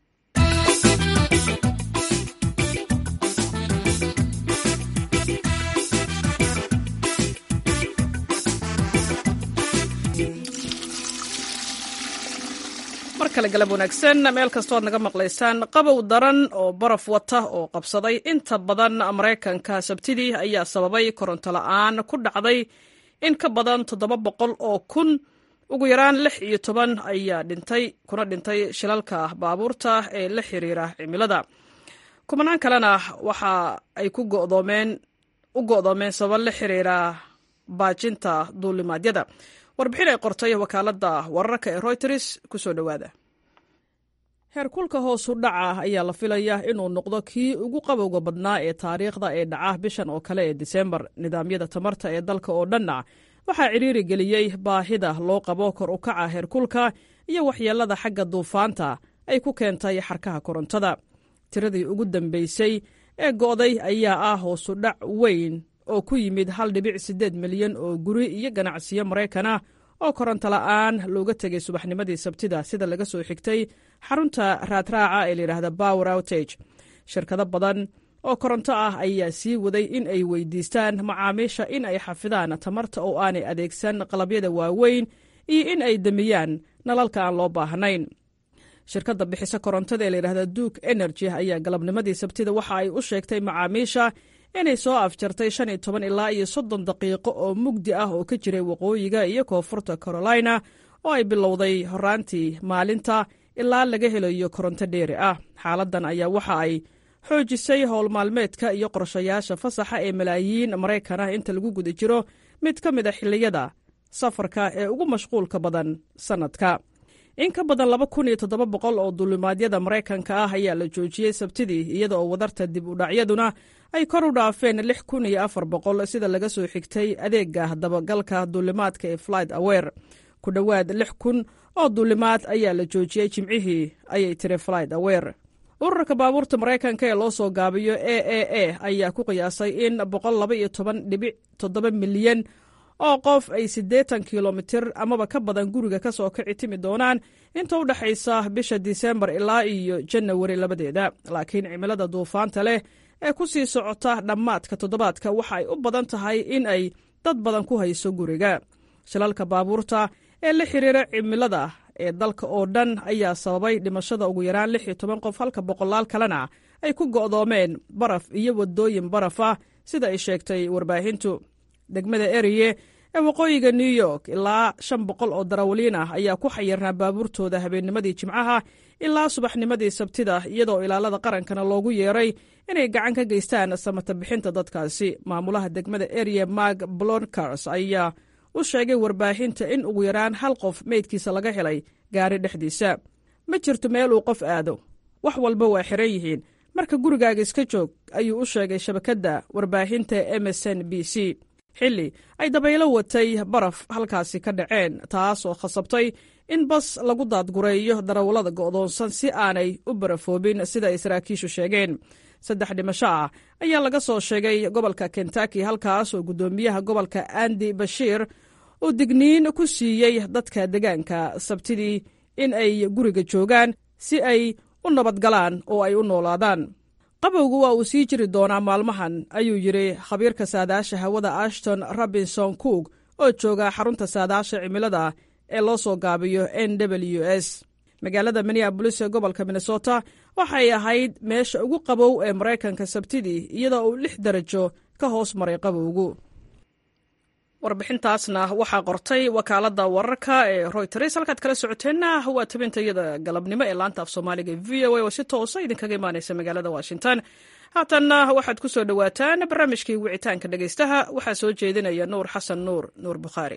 mar kale galab wanaagsan meel kastoo ad naga maqlaysaan qabow daran oo baraf wata oo qabsaday inta badan maraykanka sabtidii ayaa sababay koronto la'aan ku dhacday in ka badan toddoba boqol oo kun ugu yaraan lix iyo toban ayaa dhintay kuna dhintay shilalka baabuurta ee la xiriira cimilada kumanaan kalena waxa ay ku go'doomeen u go'doomeen sabab la xiriira baajinta duulimaadyada warbixin ay qortay wakaaladda wararka ee royters kusoo dhowaada heerkulka hoosu dhaca ayaa la filayaa inuu noqdo kii ugu qabowga badnaa ee taariikhda ee dhaca bishan oo kale ee disembar nidaamyada tamarta ee dalka oo dhanna waxaa cidhiiri geliyey baahida loo qabo kor u kaca heerkulka iyo waxyeelada xagga duufaanta ay ku keentay xarkaha korontada tiradii ugu dambaysay ee go'day ayaa ah hoosu dhac weyn oo ku yimid hal dhibic siddeed milyan oo guri iyo ganacsiyo maraykanah oo koronto la'aan looga tegay subaxnimadii sabtida sida laga soo xigtay xarunta raadraaca ee layidhaahda bower outage shirkado badan oo koronto ah ayaa sii waday in ay weydiistaan macaamiisha in ay xafidaan tamarta oo aanay adeegsan qalabyada waaweyn iyo in ay demiyaan nalalka aan loo baahnayn shirkadda bixisa korontada ee layidhahda duke energy ayaa galabnimadii sabtida waxa ay u sheegtay macaamiisha inay soo afjartay shan iyo toban ilaa iyo soddon daqiiqo oo mugdi ah oo ka jiray waqooyiga iyo koonfurta carolina oo ay bilowday horaantii maalinta ilaa laga helayo koronto dheeri ah xaaladdan ayaa waxa ay xoojisay howl maalmeedka iyo qorshayaasha fasaxa ee malaayiin maraykan ah inta lagu guda jiro mid ka mid a xilliyada safarka ee ugu mashquulka badan sannadka in ka badan laba kun iyo toddoba boqol oo duulimaadyada maraykanka ah ayaa la joojiyey sabtidii iyada oo wadarta dib u dhacyaduna ay kor u dhaafeen lix kun iyo afar boqol sida laga soo xigtay adeega dabagalka duulimaadka ee flight awer ku dhowaad lix kun oo duulimaad ayaa la joojiyey jimcihii ayay tiri flight awer ururka baabuurta maraykanka ee loo soo gaabiyo a a a ayaa ku qiyaasay in boqol laba iyo toban dhibic toddoba milyan oo qof ay siddeetan kilomitir amaba ka badan guriga ka soo kici timi doonaan inta u dhexaysa bisha disembar ilaa iyo janawari labadeeda laakiin cimilada duufaanta leh ee ku sii socota dhammaadka toddobaadka waxa ay u badan tahay in ay dad badan ku hayso guriga shilalka baabuurta ee la xiriira cimilada ee dalka oo dhan ayaa sababay dhimashada ugu yaraan lix iyo toban qof halka boqolaal kalena ay ku go'doomeen baraf iyo waddooyin baraf ah sida ay sheegtay warbaahintu degmada eriye ee waqooyiga new york ilaa shan boqol oo darawaliin ah ayaa ku xayirnaa baabuurtooda habeennimadii jimcaha ilaa subaxnimadii sabtida iyadoo ilaalada qarankana loogu yeeray inay gacan ka geystaan samata bixinta dadkaasi maamulaha degmada eriye mark blonkars ayaa u sheegay warbaahinta in ugu yaraan hal qof meydkiisa laga helay gaari dhexdiisa ma jirto meel uu qof aado wax walba waa xiran yihiin marka gurigaaga iska joog ayuu u sheegay shabakadda warbaahinta msn b c xilli ay dabaylo watay baraf halkaasi ka dhaceen taas oo khasabtay in bas lagu daadgureeyo darawallada go'doonsan si aanay u barafoobin sida ay saraakiishu sheegeen saddex dhimasho ah ayaa laga soo sheegay gobolka kentaki halkaas oo guddoomiyaha gobolka andi bashiir uu digniin ku siiyey dadka degaanka sabtidii in ay guriga joogaan si ay u nabadgalaan oo ay u noolaadaan qabowgu waa uu sii jiri doonaa maalmahan ayuu yidhi khabiirka saadaasha hawada ashton robinson cook oo jooga xarunta saadaasha cimilada ee loo soo gaabiyo n w s magaalada minneabolis ee gobolka minnesota waxay ahayd meesha ugu qabow ee maraykanka sabtidii iyadoo uu lix darajo ka hoos maray qabowgu warbixintaasna waxaa qortay wakaalada wararka ee royters halkaad kala socoteenna waa tabintayada galabnimo ee laanta af soomaaliga v o a oo si toosa idinkaga imaaneysa magaalada washington haatanna waxaad ku soo dhowaataan barnaamijkii wicitaanka dhegaystaha waxaa soo jeedinaya nuur xasan nuur nuur bukhaari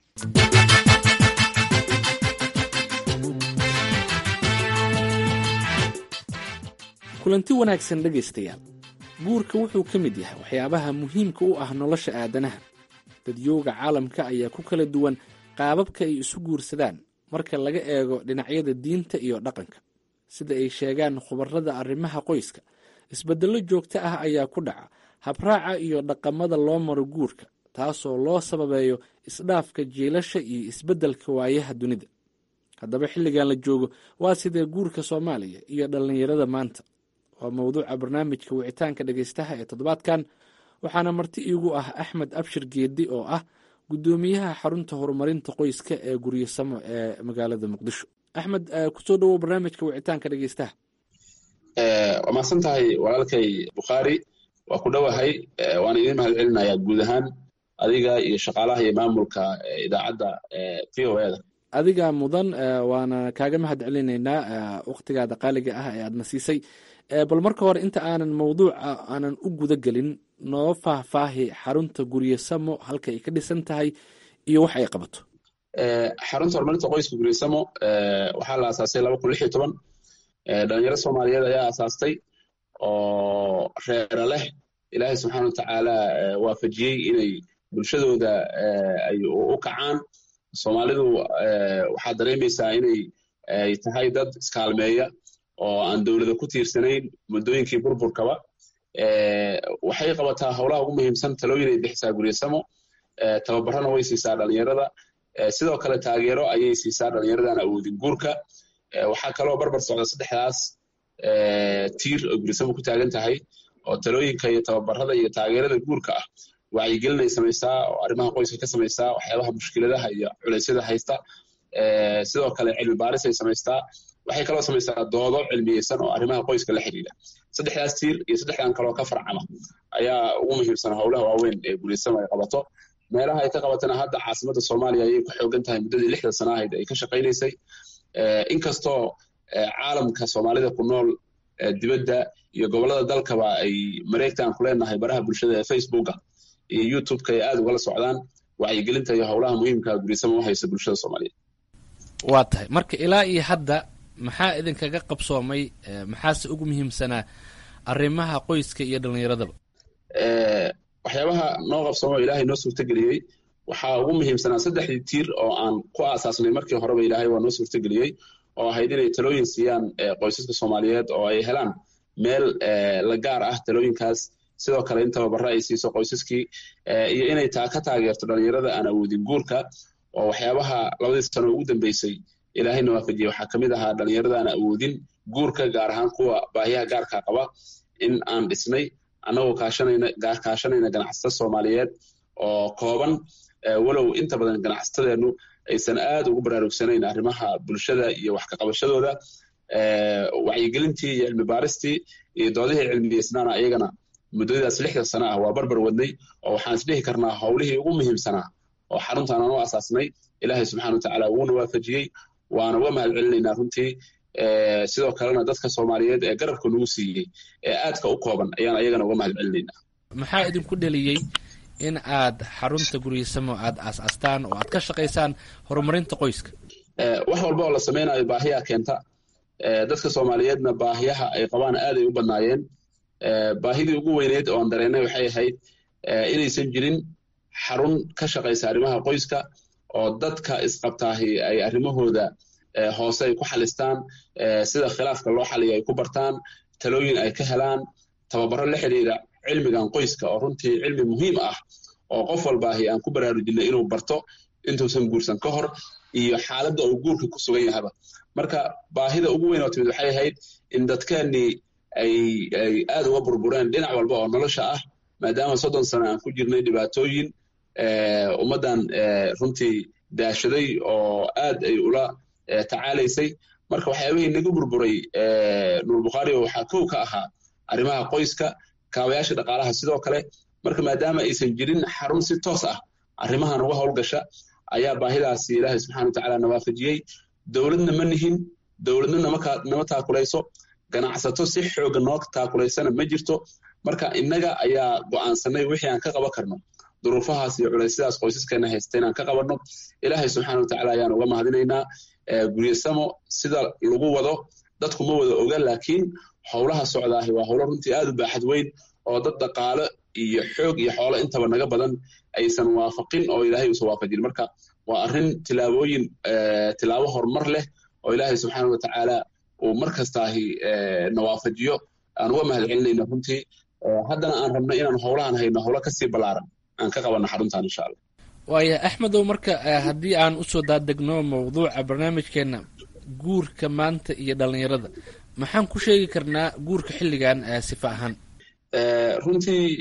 kulanti wanaagsan dhegaystayaal guurka wuxuu ka mid yahay waxyaabaha muhiimka u ah nolosha aadanaha dadyooga caalamka ayaa ku kala duwan qaababka ay isu guursadaan marka laga eego dhinacyada diinta iyo dhaqanka sida ay sheegaan khubarada arrimaha qoyska isbeddello joogto ah ayaa ku dhaca habraaca iyo dhaqamada loo maro guurka taasoo loo sababeeyo isdhaafka jiilasha iyo isbeddelka waayaha dunida haddaba xilligan la joogo waa sidee guurka soomaaliya iyo dhallinyarada maanta waa mowduuca barnaamijka wicitaanka dhegaystaha ee toddobaadkan waxaana marti iigu ah axmed abshir geedi oo ah guddoomiyaha xarunta horumarinta qoyska ee guryasamo ee magaalada muqdisho axmed kusoo dhowow barnaamijka wicitaanka dhegaystaha waa mahadsan tahay walaalkay bukhaari waa ku dhowahay waana idin mahad celinayaa guud ahaan adiga iyo shaqaalaha iyo maamulka idaacadda v o eda adiga mudan waana kaaga mahad celinaynaa wakhtigaada qaaliga ah ee aadna siisay bal marka hore inta aanan mawduuca aanan u guda gelin noo faahfaahi xarunta guryasamo halka ay ka dhisan tahay iyo wax ay qabato xarunta horumarinta qoyska guryasamo waxaa la aasaasay laba kun lix iyo toban dhalinyaro soomaaliyeed ayaa aasaastay oo reera leh ilaahay subxaana watacaala waafajiyey inay bulshadooda ay u kacaan soomaalidu waxaad dareemaysaa inay ay tahay dad iskaalmeeya oo aan dowlada ku tiirsanayn muddooyinkii burburkaba waxay qabataa howlaha ugu muhiimsan talooyin ay bixisaa guryasamo tababarana way siisaa dhalinyarada sidoo kale taageero ayay siisaa dhalinyaradan awoodin guurka waxaa kaloo barbar socda saddexdaas tiir oo guryasamo ku taagan tahay oo talooyinka iyo tababarada iyo taageerada guurka ah wacyigelinay samaysaa oo arrimaha qoyska ka samaysaa waxyaabaha mushkiladaha iyo culeysyada haysta sidoo kale cilmi baaris ay samaystaa waxay kaloo samaysaa doodo cilmiyeysan oo arrimaha qoyska la xidhiidha saddexdaas tiir iyo saddexdan kaloo ka farcama ayaa ugu muhiimsan howlaha waaweyn ee guryasamo ay qabato meelaha ay ka qabatana hadda caasimadda soomaaliya ayay ku xoogan tahay muddadii lixda sana ahayd ay ka shaqaynaysay inkastoo caalamka soomaalida ku nool dibadda iyo gobollada dalkaba ay mareegtaan ku leenahay baraha bulshada ee facebooka iyo youtubeka ay aada ugala socdaan wacyigelinta iyo howlaha muhiimka guryasamo u haysa bulshada soomaaliyeed waa tahay marka ilaa iyo hadda maxaa idinkaga qabsoomay maxaase ugu muhiimsanaa arrimaha qoyska iyo dhallinyaradaba waxyaabaha noo qabsoomo ilaahay noo suurtageliyey waxaa ugu muhiimsanaa saddexdii tiir oo aan ku aasaasnay markii horeba ilaahay waa noo suurtageliyey oo ahayd inay talooyin siiyaan qoysaska soomaaliyeed oo ay helaan meel la gaar ah talooyinkaas sidoo kale in tababaro ay siiso qoysaskii iyo inay taa ka taageerto dhalinyarada aan awoodin guurka oo waxyaabaha labadii sano ugu dambeysay ilaahayna waafajiyey waxaa kamid ahaa dhalinyarada aan awoodin guurka gaar ahaan kuwa baahiyaha gaarka qaba in aan dhisnay annagoo kaashanayna ganacsato soomaaliyeed oo kooban walow inta badan ganacsatadeennu aysan aad ugu baraarugsanayn arrimaha bulshada iyo wax ka qabashadooda wacyigelintii iyo cilmi baaristii iyo doodihii cilmiyeysnaana ayagana muddadaas lixda sana ah waa barbar wadnay oo waxaan isdhihi karnaa howlihii ugu muhiimsanaa oo xaruntan aan u asaasnay ilaahay subxana watacaala wuuna waafajiyey waana uga mahad celinaynaa runtii sidoo kalena dadka soomaaliyeed ee garabka nagu siiyey ee aadka u kooban ayaan ayagana uga mahad celinaynaa maxaa idinku dheliyey in aad xarunta guryasamo aad aas-astaan oo aad ka shaqaysaan horumarinta qoyska wax walba oo la samaynayo baahiyaa keenta dadka soomaaliyeedna baahiyaha ay qabaan aaday u badnaayeen baahidii ugu weyneyd oo aan dareennay waxay ahayd inaysan jirin xarun ka shaqaysa arrimaha qoyska oo dadka isqabtaahi ay arrimahooda hoose ay ku xalistaan sida khilaafka loo xaliyo ay ku bartaan talooyin ay ka helaan tababaro la xidhiira cilmigan qoyska oo runtii cilmi muhiim ah oo qof walbaahi aan ku baraarujinay inuu barto intuusan guursan ka hor iyo xaaladda uu guurka ku sugan yahaba marka baahida ugu weyn oo timid waxay ahayd in dadkeennii ay ay aada uga burbureen dhinac walba oo nolosha ah maadaama soddon sano aan ku jirnay dhibaatooyin ummaddan runtii daashaday oo aad ay ula tacaalaysay marka waxyaabihii naga burburay nuur bukhaari waxaa kow ka ahaa arrimaha qoyska kaabayaasha dhaqaalaha sidoo kale marka maadaama aysan jirin xarun si toos ah arrimahan uga howlgasha ayaa baahidaasi ilaahay subxana watacaala nawaafajiyey dowladna ma nihin dowladna nama taakulayso ganacsato si xooga noo taakulaysana ma jirto marka innaga ayaa go'aansanay wixii aan ka qaban karno duruufahaas iyo culaysyadaas qoysaskeena haysta inaan ka qabanno ilaahay subxaana watacaala ayaan uga mahadinaynaa guryasamo sida lagu wado dadku ma wada oga laakiin howlaha socdaahi waa howlo runtii aad u baaxad weyn oo dad dhaqaale iyo xoog iyo xoolo intaba naga badan aysan waafaqin oo ilaahay uusan waafajin marka waa arrin tilaabooyin tilaabo horumar leh oo ilaahay subxaana watacaala uu mar kastaahi na waafajiyo aan uga mahad celinayno runtii haddana aan rabno inaan howlahan hayno howlo kasii ballaaran aan ka qabanno xaruntan insha allah waaya axmedow marka haddii aan usoo daadegno mawduuca barnaamijkeena guurka maanta iyo dhallinyarada maxaan ku sheegi karnaa guurka xilligan sifa ahaan runtii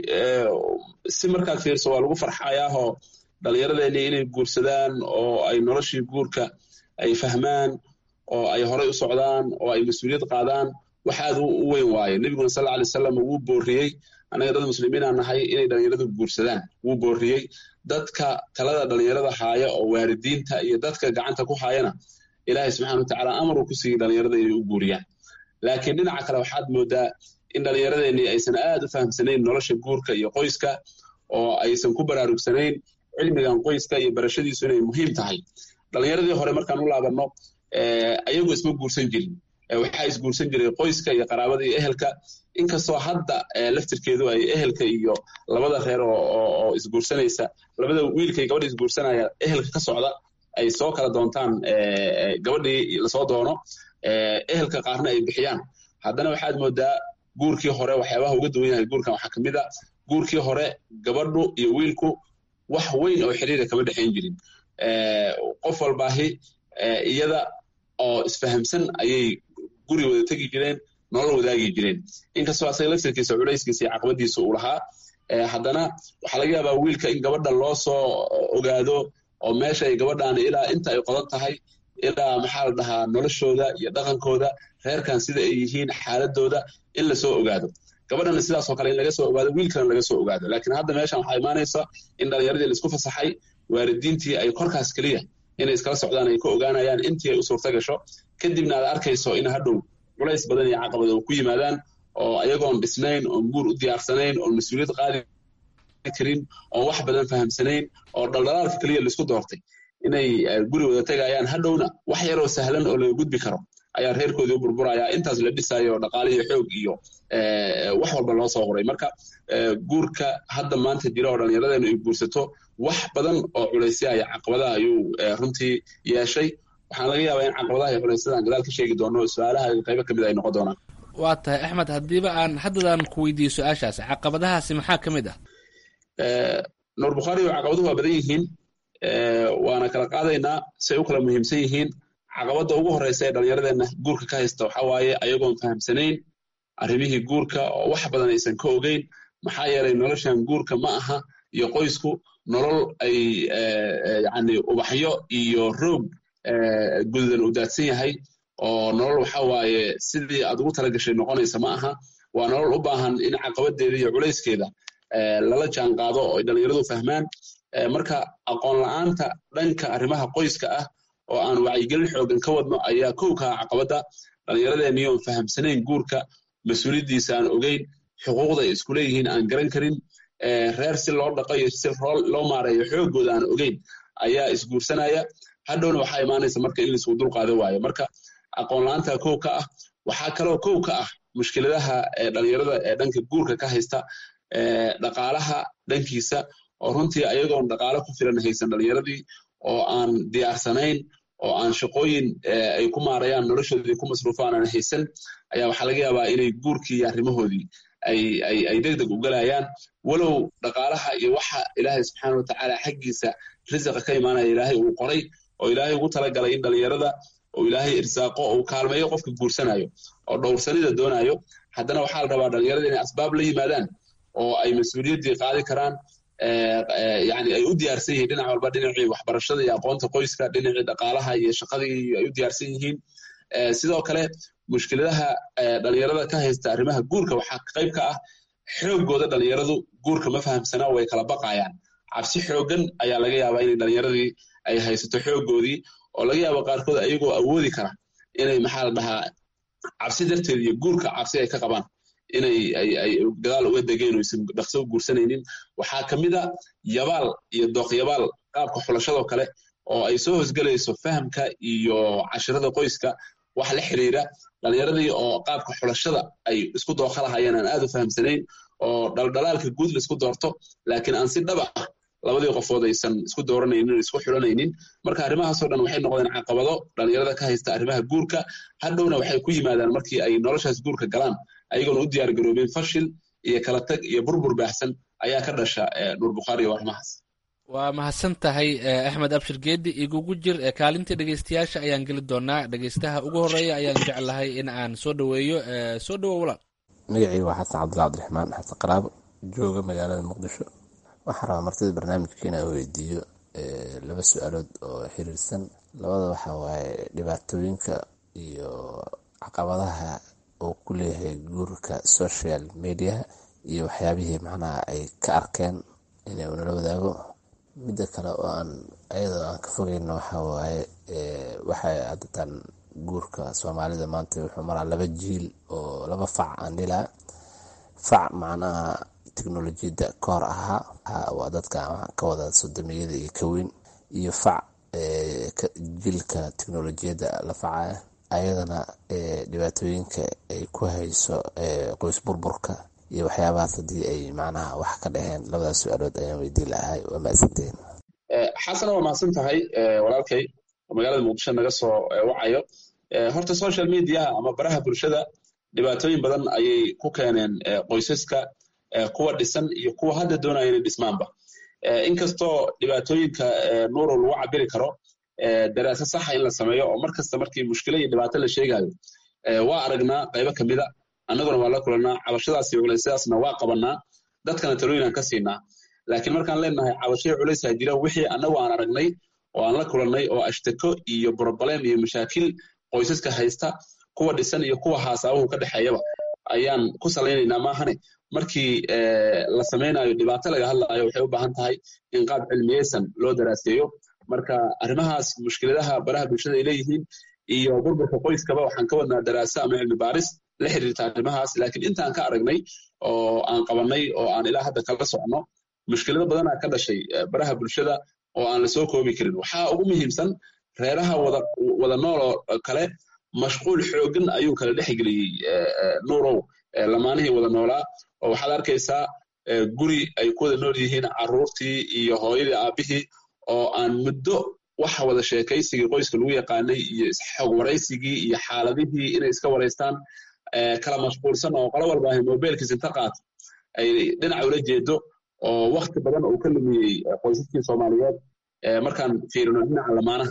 si markaad fiirso waa lagu farxayaahoo dhallinyaradeeni inay guursadaan oo ay noloshii guurka ay fahmaan oo ay horay u socdaan oo ay mas-uuliyad qaadaan wax aad u weyn waaye nebiguna sal alay salam wuu booriyey annaga dad muslimiinaan nahay inay dhallinyaradu guursadaan wuu booriyey dadka talada dhallinyarada haaya oo waalidiinta iyo dadka gacanta ku haayana ilaahay subxana watacaala amar uu ku siiyey dhallinyarada inay u guuriyaan laakiin dhinaca kale waxaad moodaa in dhallinyaradeenii aysan aad u fahamsanayn nolosha guurka iyo qoyska oo aysan ku baraarugsanayn cilmigan qoyska iyo barashadiisu inay muhiim tahay dhallinyaradii hore markaan u laabanno ayagu isma guursan jirin waxaa isguursan jiray qoyska iyo qaraabada iyo ehelka inkastoo hadda laftirkeedu ay ehelka iyo labada reer oo isguursanaysa labada wiilka iyo gabadha isguursanaya ehelka ka socda ay soo kala doontaan gabadhii lasoo doono ehelka qaarna ay bixiyaan haddana waxaad moodaa guurkii hore waxyaabaha uga duwan yahay guurkan waxaa ka mid a guurkii hore gabadhu iyo wiilku wax weyn oo xiriira kama dhexayn jirin qof walbaahi iyada oo isfahamsan ayay guri wada tegi jireen nolol wadaagi jireen inkastoo asaga laftirkiisa culayskiisa iyo caqabadiisa uu lahaa haddana waxaa laga yaabaa wiilka in gabadha loo soo ogaado oo meesha ay gabadhan ilaa inta ay qodan tahay ilaa maxaa la dhahaa noloshooda iyo dhaqankooda reerkan sida ay yihiin xaaladooda in lasoo ogaado gabadhana sidaasoo kale in laga soo ogaado wiilkana laga soo ogaado laakiin hadda meeshan waxaa imaanaysa in dhalinyaradii laisku fasaxay waalidiintii ay korkaas keliya inay iskala socdaan ay ka ogaanayaan intii ay u suurta gasho kadibna aad arkayso in hadhow culays badan iyo caqabad oo ku yimaadaan oo ayagoon dhisnayn oon guur u diyaarsanayn oon mas-uuliyad qaadi karin oon wax badan fahamsanayn oo dhaldhalaalka keliya laisku doortay inay guri wada tegayaan hadhowna wax yaroo sahlan oo laga gudbi karo ayaa reerkoodii u burburayaa intaas la dhisayo oo dhaqaaliyo xoog iyo wax walba loo soo horay marka guurka hadda maanta jira oo dhallinyaradeenu ay guursato wax badan oo culaysya iyo caqabadaha ayuu runtii yeeshay waxaan laga yaabaa in caqabadaha iyo culaysyadaan gadaal ka sheegi doono su-aalaha qaybo ka mid ay noqon doonaan waa tahay axmed haddiiba aan haddadaan ku weydiiyo su-aashaas caqabadahaasi maxaa ka mid ah nuur bukhaari caqabaduhu waa badan yihiin waana kala qaadaynaa say u kala muhiimsan yihiin caqabadda ugu horeysa ee dhallinyaradeenna guurka ka haysta waxaa waaye ayagoon fahamsanayn arrimihii guurka oo wax badan aysan ka ogeyn maxaa yeelay noloshan guurka ma aha iyo qoysku nolol ay yani ubaxyo iyo roog gududan u daadsan yahay oo nolol waxa waaye sidii aad ugu talagashay noqonaysa ma aha waa nolol u baahan in caqabadeeda iyo culayskeeda lala jaan qaado oo ay dhallinyaradu fahmaan marka aqoon la-aanta dhanka arrimaha qoyska ah oo aan wacyigelin xoogan ka wadno ayaa kow kaha caqabadda dhallinyaradeenii oon fahamsanayn guurka mas-uuliyaddiisa aan ogeyn xuquuqda ay isku leeyihiin aan garan karin reer si loo dhaqo iyo si loo maareeyo xoogooda aan ogeyn ayaa isguursanaya hadhowna waxaa imaanaysa marka in laisku dulqaado waayo marka aqoon la-aanta kow ka ah waxaa kaloo kow ka ah mushkiladaha dhalinyarada ee dhanka guurka ka haysta dhaqaalaha dhankiisa oo runtii ayagoon dhaqaalo ku filan haysan dhalinyaradii oo aan diyaarsanayn oo aan shaqooyin ay ku maarayaan noloshoodii ku masruufaan aan haysan ayaa waxaa laga yaabaa inay guurkii iyo arrimahoodii ay deg deg u galayaan walow dhaqaalaha iyo waxa ilaahay subxaana watacaala xaggiisa risiqa ka imaanaya ilaahay uu qoray oo ilaahay ugu talagalay in dhalinyarada oo ilaahay irsaaqo oo uu kaalmeeyo qofka guursanayo oo dhowrsanida doonayo haddana waxaa la rabaa dhalinyarada inay asbaab la yimaadaan oo ay mas-uuliyaddii qaadi karaan yani ay u diyaarsan yihiin dhinac walba dhinacii waxbarashada iyo aqoonta qoyska dhinacii dhaqaalaha iyo shaqadii ay u diyaarsan yihiin sidoo kale mushkiladaha dhalinyarada ka haysta arrimaha guurka waxaa qayb ka ah xoogooda dhalinyaradu guurka ma fahamsanaa way kala baqayaan cabsi xoogan ayaa laga yaabaa inay dhalinyaradii ay haysato xoogoodii oo laga yaabo qaarkood ayagoo awoodi kara inay maxaa la dhahaa cabsi darteed iyo guurka cabsi ay ka qabaan inay ay gadaal uga degeen oo aysan dhaqso u guursanaynin waxaa ka mid a yabaal iyo dooqyabaal qaabka xulashadoo kale oo ay soo hosgelayso fahamka iyo cashirada qoyska wax la xiriira dhalinyaradii oo qaabka xulashada ay isku dooqa lahayeen aan aad u fahamsanayn oo dhaldhalaalka guud la isku doorto laakiin aan si dhaba ah labadii qofood aysan isku dooranaynin isku xulanaynin marka arrimahaasoo dhan waxay noqdeen caqabado dhalinyarada ka haysta arrimaha guurka hadhowna waxay ku yimaadaan markii ay noloshaas guurka galaan ayagoona u diyaar garoobeen fashil iyo kala tag iyo burbur baahsan ayaa ka dhasha nuur bukhaari iyo arrimahaas waa mahadsan tahay axmed abshir geedi igugu jir kaalintii dhegeystayaasha ayaan geli doonaa dhegeystaha ugu horeeya ayaan jeclahay in aan soo dhaweeyo soo dhawo walaal magacayga waa xasan cabdilla cabdiraxmaan xasan qaraabo jooga magaalada muqdisho waxaan rabaa martida barnaamijka inaan weydiiyo laba su-aalood oo xiriirsan labada waxa waaye dhibaatooyinka iyo caqabadaha uu ku leeyahay guurka social mediaha iyo waxyaabihii macnaha ay ka arkeen inay unala wadaago midda kale oo aan ayadoo aan ka fogeyno waxa waaye waxay haddatan guurka soomaalida maanta wuxuu maraa laba jiil oo laba fac aan dhilaa fac macnaha teknolojiyadda ka hor ahaa waa dadka ka wada sodomiyada iyo kaweyn iyo fac jiilka teknolojiyadda la facaya ayadana dhibaatooyinka ay ku hayso qoys burburka iyo waxyaabahaas haddii ay macnaha wax ka dhaheen labadaas su-aalood ayaan weydiin lahay waa mahadsanteen xasana waa mahadsan tahay walaalkay oo magaalada muqdisho naga soo wacayo horta social mediaha ama baraha bulshada dhibaatooyin badan ayay ku keeneen qoysaska kuwa dhisan iyo kuwa hadda doonaya inay dhismaanba inkastoo dhibaatooyinka nuurow lagu cabiri karo daraasa saxa in la sameeyo oo mar kasta markii mushkilo iyo dhibaato la sheegayo waa aragnaa qaybo ka mida annaguna waa la kulannaa cabashadaas iyo culaysyadaasna waa qabannaa dadkana talooyinaan ka siinaa laakiin markaan leenahay cabashaya culaysaa jira wixii annagu aan aragnay oo aan la kulannay oo ashtako iyo broblem iyo mashaakil qoysaska haysta kuwa dhisan iyo kuwa haasaabuhu ka dhexeeyaba ayaan ku salaynaynaa maahane markii la samaynayo dhibaato laga hadlaayo waxay u baahan tahay in qaab cilmiyeysan loo daraaseeyo marka arrimahaas mushkiladaha baraha bulshada ay leeyihiin iyo burburka qoyskaba waxaan ka wadnaa daraaso ama cilmi baaris la xiriirta arrimahaas laakiin intaan ka aragnay oo aan qabannay oo aan ilaa hadda kala socno mushkilado badanaa ka dhashay baraha bulshada oo aan la soo koobi karin waxaa ugu muhiimsan reeraha wada wada nooloo kale mashquul xoogan ayuu kala dhexgeliyey nuurow lamaanihii wada noolaa oo waxaad arkaysaa guri ay ku wada nool yihiin carruurtii iyo hooyadii aabbihii oo aan muddo waxa wada sheekaysigii qoyska lagu yaqaanay iyo isxog waraysigii iyo xaaladihii inay iska waraystaan kala mashquulsan oo qolo walba ahay mobilkiis inta qaato ay dhinac ula jeedo oo wakti badan uu ka lumiyey qoysaskii soomaaliyeed markaan fiirino dhinaca lamaanaha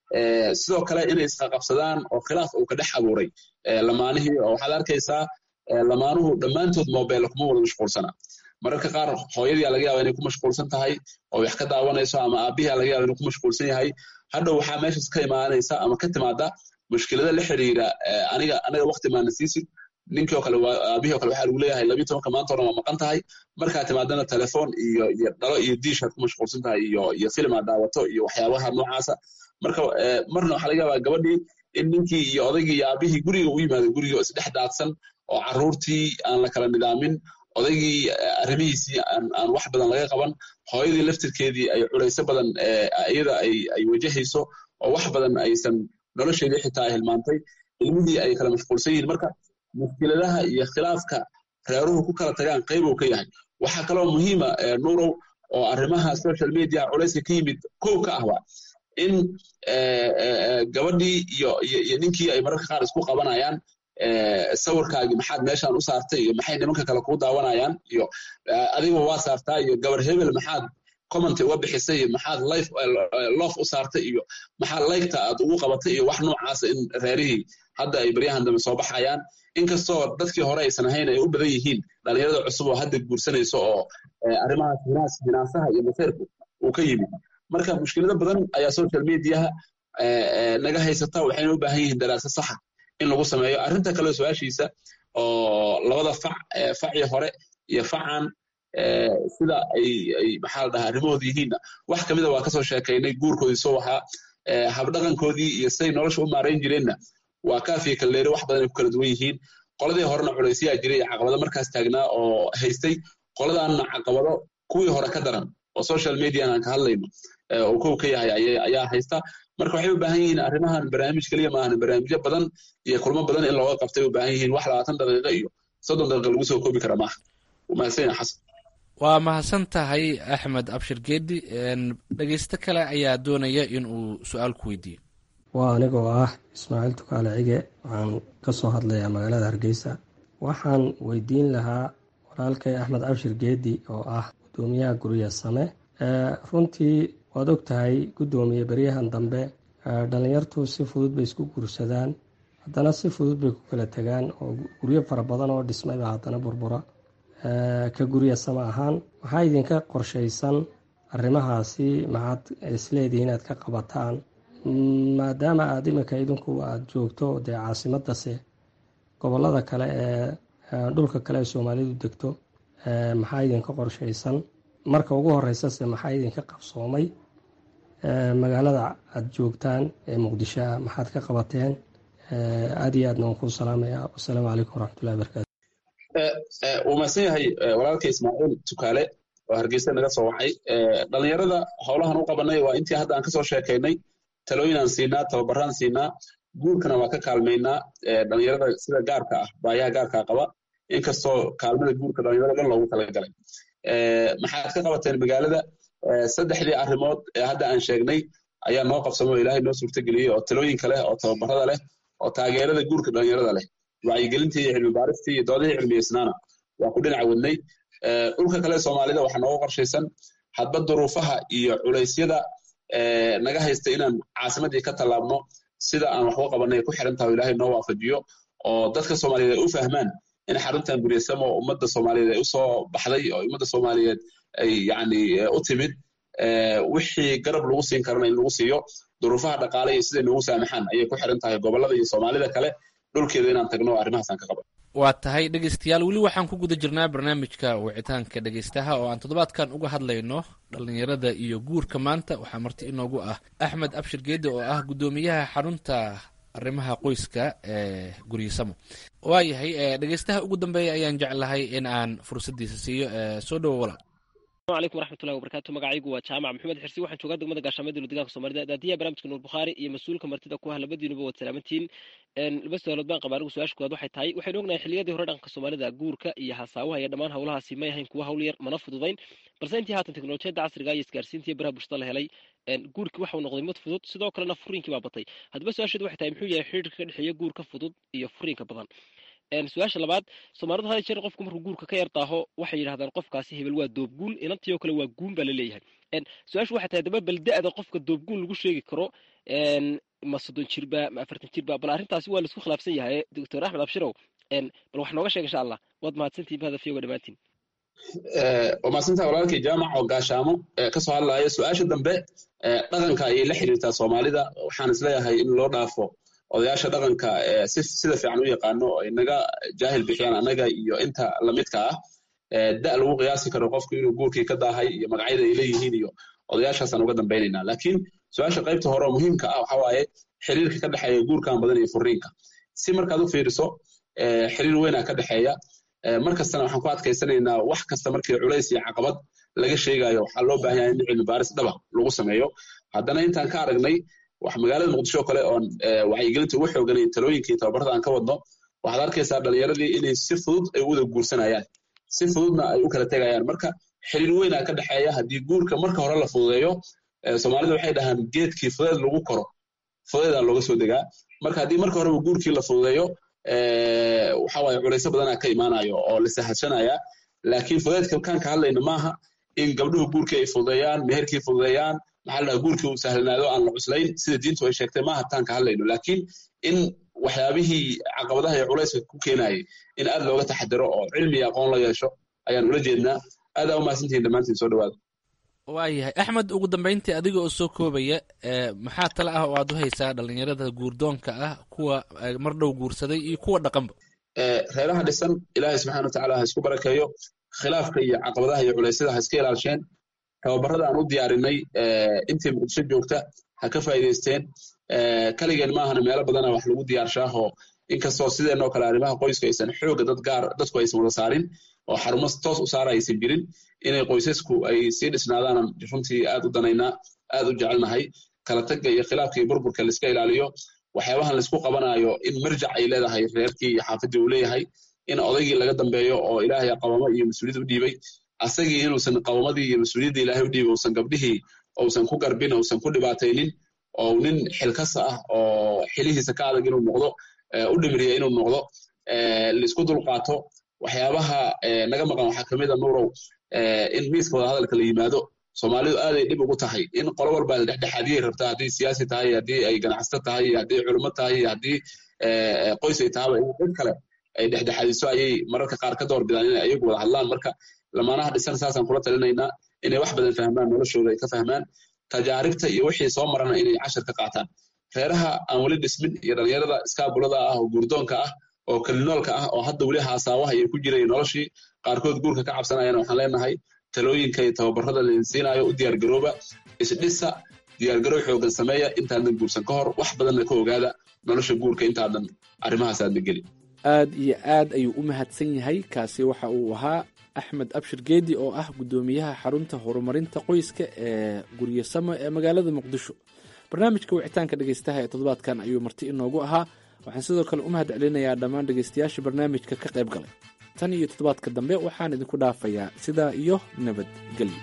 sidoo kale inay isqaqabsadaan oo khilaaf uu ka dhex abuuray lamaanihii oo waxaad arkaysaa lamaanuhu dhammaantood mobile kuma wada mashquulsana mararka qaar hooyadii laga yaaba inay ku mashquulsan tahay oo wax ka daawanayso ama aabihii laga yaaba inuu ku mashquulsan yahay hadhow waxaa meeshaas ka imaanaysa ama ka timaada mushkilada la xiriira aniga aniga wakti maana siisid ninkii oo kale aabihii oo kale waxaa lagu leeyahay labiyi tobanka maanta oran waa maqan tahay markaa timaadana telefoon iyo iyo dhalo iyo diishaad ku mashquulsan tahay iyo iyo film aad daawato iyo waxyaabaha noocaasa marka marna waxaa laga yaabaa gabadhii in ninkii iyo odaygii iyo aabihii guriga u yimaado guriga oo isdhex daadsan oo carruurtii aan la kala nidaamin odaygii arrimihiisii aan wax badan laga qaban hooyadii laftirkeedii ay culayso badan iyada ay wajahayso oo wax badan aysan nolosheedii xitaa ay hilmaantay ilmihii ay kala mashquulsan yihiin marka mushkiladaha iyo khilaafka reeruhu ku kala tagaan qaybow ka yahay waxaa kaloo muhiima nuurow oo arrimaha social media culayska ka yimid kow ka ahba in gabadhii iyo iyo ninkii ay mararka qaar isku qabanayaan sawirkaagii maxaad meeshaan u saartay iyo maxay nimanka kale kuu daawanayaan iyo adiga waa saartaa iyo gabar hebel maxaad commenty uga bixisay iyo maxaad life loof u saartay iyo maxaa laygta aad ugu qabatay iyo wax noocaasa in reerihii hadda ay baryahan dambe soo baxayaan inkastoo dadkii hore aysan ahayn ay u badan yihiin dhalinyarada cusub oo hadda guursanayso oo arrimahaas hinaas hinaasaha iyo maseerku uu ka yimid marka mushkilado badan ayaa social mediaha naga haysata waxayna u baahan yihiin daraasa saxa in lagu sameeyo arrinta kale su-aashiisa oo labada fac facii hore iyo facan sida ay ay maxaa la dhahaa arrimahooda yihiinna wax kamida waa kasoo sheekaynay guurkoodii soo ahaa habdhaqankoodii iyo siday nolosha u maarayn jireenna waa kaafiya kalleeri wax badan ay ku kala duwan yihiin qoladii horena culaysyaa jiray iyo caqabado markaas taagnaa oo haystay qoladaanna caqabado kuwii hore ka daran oo social median aan ka hadlayno oo kow ka yahay ayaa haysta marka waxay u baahan yihiin arrimahan barnaamij keliya maahan barnaamijyo badan iyo kulmo badan in looga qabtay u baahan yihiin wax labaatan daqiiqo iyo soddon daqiiqa lagu soo koobi kara maaha mahadsan xasan waa mahadsan tahay axmed abshir geedi dhegeysto kale ayaa doonaya in uu su-aal ku weydiiyo waa anigoo ah ismaaciil tukaale cige waxaan ka soo hadlayaa magaalada hargeysa waxaan weydiin lahaa walaalkay axmed abshir geedi oo ah gudoomiyaha gurya same runtii waad og tahay guddoomiye beryahan dambe dhalinyartu si fudud bay isku guursadaan haddana si fudud bay ku kala tegaan oo guryo fara badan oo dhismayba haddana burbura ka gurya sama ahaan waxaa idinka qorshaysan arrimahaasi maxaad isleedihi inaad ka qabataan maadaama aada iminka idinku aada joogto dee caasimadase gobolada kale ee dhulka kale ee soomaalidu degto maxaa idinka qorshaysan marka ugu horeysase maxaa idinka qabsoomay magaalada aada joogtaan ee muqdisho ah maxaad ka qabateen aada iyo aadna waan kuu salaamaya wasalaamu calaykum waraxmatullahi barakaatu wuu mahadsan yahay walaalka ismaaciil tukaale oo hargeysa naga soo wacay dhalinyarada howlahan u qabanay waa intii hadda aan kasoo sheekaynay talooyinaan siinaa tababaraan siinaa guurkana waa ka kaalmaynaa dhalinyarada sida gaarka ah baayaha gaarkaa qaba inkastoo kaalmada guurka dhalinyarada dhan loogu talagalay maxaad ka qabateen magaalada saddexdii arrimood ee hadda aan sheegnay ayaa noo qabsamay oo ilaahay noo suurtageliyey oo talooyinka leh oo tababarada leh oo taageerada guurka dhalinyarada leh wacyigelintii iyo cilmi baaristii iyo doodihii cilmiyeysnaana waa ku dhinac wadnay dhulka kale soomaalida waxaa nooga qorshaysan hadba duruufaha iyo culeysyada naga haysta inaan caasimadii ka tallaabno sida aan waxu qabanay ku xiran tahay ilaahay noo waafajiyo oo dadka soomaaliyeed ay u fahmaan in xaruntan guryasamo ummadda soomaaliyeed ay usoo baxday oo ummadda soomaaliyeed ay yani u timid wixii garab lagu siin karana in lagu siiyo duruufaha dhaqaale iyo siday noogu saamaxaan ayay ku xiran tahay gobolada iyo soomaalida kale dhulkeeda inaan tagno arrimahaasaan ka qaban waa tahay dhegeystayaal weli waxaan ku guda jirnaa barnaamijka wicitaanka dhegeystaha oo aan toddobaadkan uga hadlayno dhallinyarada iyo guurka maanta waxaa marti inoogu ah axmed abshir geedi oo ah guddoomiyaha xarunta arrimaha qoyska ee guryasamo waayahay dhegeystaha ugu dambeeya ayaan jeclahay in aan fursaddiisa siiyo soo dhowo walaal asalaamu calaykum waraxmatullahi wabarakatu magacaygu waa jaamac maxamed xirsi waxaan joogaa degmada gaashaamada deegaanka soomaalida daadiyaha barnamijka nuur bukhaari iyo mas-uulka martida ku ah labadiinuba waad salaamantihiin laba su-aalood baan qabaa anigu su-aasha koowaad waxay tahay waxaynu ognahay xilliyadii hore dhaqanka soomaalida guurka iyo hasaawaha iyo dhammaan howlahaasi may ahayn kuwa hawl yar mana fududayn balse intii haatan teknolojiyadda casriga iyo isgaarsiinta iyo baraha bulshada la helay guurkii waxau noqday mid fudud sidoo kalena furiinkii baa batay haddaba su-aasheedu waxay tahay muxuu yahay xiriirka ka dhexeeya guurka fudud iyo furiinka badan su-aasha labaad soomaalidu hada jeer qofku markuu guurka ka yar daaho waxay yidhahdaan qofkaasi hebel waa doobguun inantii oo kale waa guun baa laleeyahay su-aashu waxay tahay daba balda-da qofka doobguun lagu sheegi karo ma soddon jirba ma afartan jirba bal arrintaasi waa laisku khilaafsan yahay doctor axmed abshirow bal wax nooga sheeg insha allah waad mahadsantihin hadafyoga dhammaantiin waa mahadsantaha walaalkii jaamac oo gaashaamo kasoo hadlaya su-aasha dambe dhaqanka ayay la xiriirtaa soomaalida waxaan isleeyahay in loo dhaafo odayaasha dhaqanka sida fiican u yaqaano oo inaga jaahil bixiyaan annaga iyo inta lamidka ah da lagu qiyaasi karo qofku inuu guurkii ka daahay iyo magacyada ay leeyihiin iyo odayaashaasaan uga dambaynaynaa laakiin su-aasha qaybta hore oo muhiimka ah waxa waaye xiriirka ka dhexeeya guurkan badan iyo furiinka si markaad u fiiriso xiriir weynaa ka dhexeeya markastana waxaan ku adkaysanaynaa wax kasta markii culays iyo caqabad laga sheegayo waxaa loo baahan yahay in cilmi baaris dhaba lagu sameeyo haddana intaan ka aragnay wax magaalada muqdisho kale oon wacyigelinta ugu xooganay talooyinkii tababarada aan ka wadno waxaad arkaysaa dhalinyaradii inay si fudud ay u wada guursanayaan si fududna ay u kala tegayaan marka xiriir weynaa ka dhexeeya haddii guurka marka hore la fududeeyo soomaalida waxay dhahaan geedkii fudeed lagu koro fudeedaa looga soo degaa marka haddii marka horeba guurkii la fududeeyo waxa waaye culayso badanaa ka imaanayo oo la sahashanaya laakiin fudeedka kaan ka hadlayna maaha in gabdhuhu guurkii ay fududeeyaan meherkii fududeeyaan maxaa la dhaha guurkii uu sahlanaado aan la cuslayn sida diintu ay sheegtay maaha taan ka hadlayno laakiin in waxyaabihii caqabadaha iyo culayska ku keenayay in aad looga taxadiro oo cilmi iyo aqoon la yeesho ayaan ula jeednaa aad aa umahadsantihin dhammaantiin soo dhawaada waayahay axmed ugu dambeyntii adiga oo soo koobaya maxaa tale ah oo aad u haysaa dhalinyarada guurdoonka ah kuwa mar dhow guursaday iyo kuwa dhaqanba reeraha dhisan ilaahay subxana watacaala ha isku barakeeyo khilaafka iyo caqabadaha iyo culeysyada ha iska ilaalsheen tababarada aan u diyaarinay intii muqdisho joogta ha ka faa'iidaysteen kaligeen maahana meelo badana wax lagu diyaarshaahoo inkastoo sideenoo kale arrimaha qoysku aysan xooga dad gaar dadku aysan wada saarin oo xarumo toos u saara aysan jirin inay qoysasku ay sii dhisnaadaanan runtii aad u danaynaa aad u jecelnahay kala tagga iyo khilaafka iyo burburka laiska ilaaliyo waxyaabahan laisku qabanayo in marjac ay leedahay reerkii iyo xaafadii uu leeyahay in odaygii laga dambeeyo oo ilaahay qabamo iyo mas-uuliyad u dhiibay asagii inuusan qabamadii iyo mas-uuliyadda ilaahay u dhiibay uusan gabdhihii uusan ku garbin uusan ku dhibaataynin oo nin xilkasa ah oo xilihiisa ka adag inuu noqdo u dhimriya inuu noqdo laisku dulqaato waxyaabaha naga maqan waxaa kamid a nuurow in miiska wada hadalka la yimaado soomaalidu aaday dhib ugu tahay in qolo walba dhexdhexaadiyay rabtaa haddii siyaasi tahay haddii ay ganacsato tahay haddii culimo tahay haddii qoys ay tahaba in cid kale ay dhexdhexaadiso ayay mararka qaar ka door bidaan inay ayagu wada hadlaan marka lamaanaha dhisan saasaan kula talinaynaa inay wax badan fahmaan noloshooda ay ka fahmaan tajaaribta iyo wixii soo marana inay cashar ka qaataan reeraha aan weli dhismin iyo dhalinyarada iskaabulada ah oo guurdoonka ah oo kalinoolka ah oo hadda weli haasaawaha ay ku jiray noloshii qaarkood guurka ka cabsanayana waxaan leenahay talooyinka iyo tababarada laidin siinaayo u diyaargarooba isdhisa diyaargarow xoogan sameeya intaadan guursan ka hor wax badanna ka ogaada nolosha guurka intaadan arrimahaas aadna gelin aad iyo aad ayuu u mahadsan yahay kaasi waxa uu ahaa axmed abshir geedi oo ah guddoomiyaha xarunta horumarinta qoyska ee guryasamo ee magaalada muqdisho barnaamijka wicitaanka dhegeystaha ee toddobaadkan ayuu marti inoogu ahaa waxaan sidoo kale u mahad celinayaa dhammaan dhegeystayaasha barnaamijka ka qayb galay tan iyo toddobaadka dambe waxaan idinku dhaafayaa sidaa iyo nabadgelyo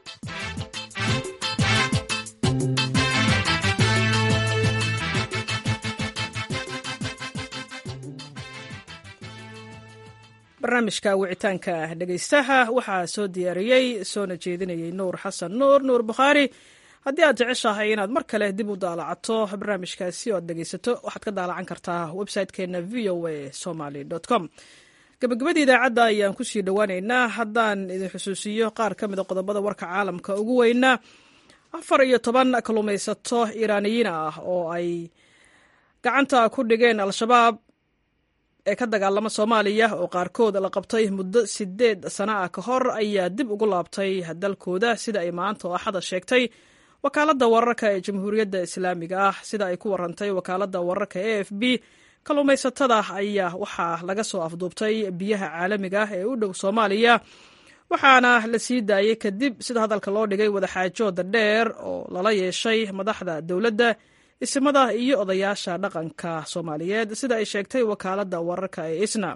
barnaamijka wicitaanka dhegeystaha waxaa soo diyaariyey soona jeedinayay nuur xasan nuur nuur bukhaari haddii aad jeceshahay inaad mar kale dib u daalacato barnaamijkaasi oo aad dhegeysato waxaad ka daalacan kartaa website-keena v o a somaly com gabagabadii idaacadda ayaan kusii dhowaaneynaa haddaan idin xusuusiyo qaar ka mida qodobada warka caalamka ugu weyna afar iyo toban kalluumaysato iiraaniyiin ah oo ay gacanta ku dhigeen al-shabaab ee ka dagaalama soomaaliya oo qaarkood la qabtay muddo sideed sano ah ka hor ayaa dib ugu laabtay dalkooda sida ay maanta oo axada sheegtay wakaaladda wararka ee jamhuuriyadda islaamiga ah sida ay ku warantay wakaaladda wararka e f b kalluumaysatada ayaa waxaa laga soo afduubtay biyaha caalamiga ah ee u dhow soomaaliya waxaana la sii daayey kadib sida hadalka loo dhigay wadaxaajooda dheer oo lala yeeshay madaxda dowladda isimada iyo odayaasha dhaqanka soomaaliyeed sida ay sheegtay wakaaladda wararka ee isna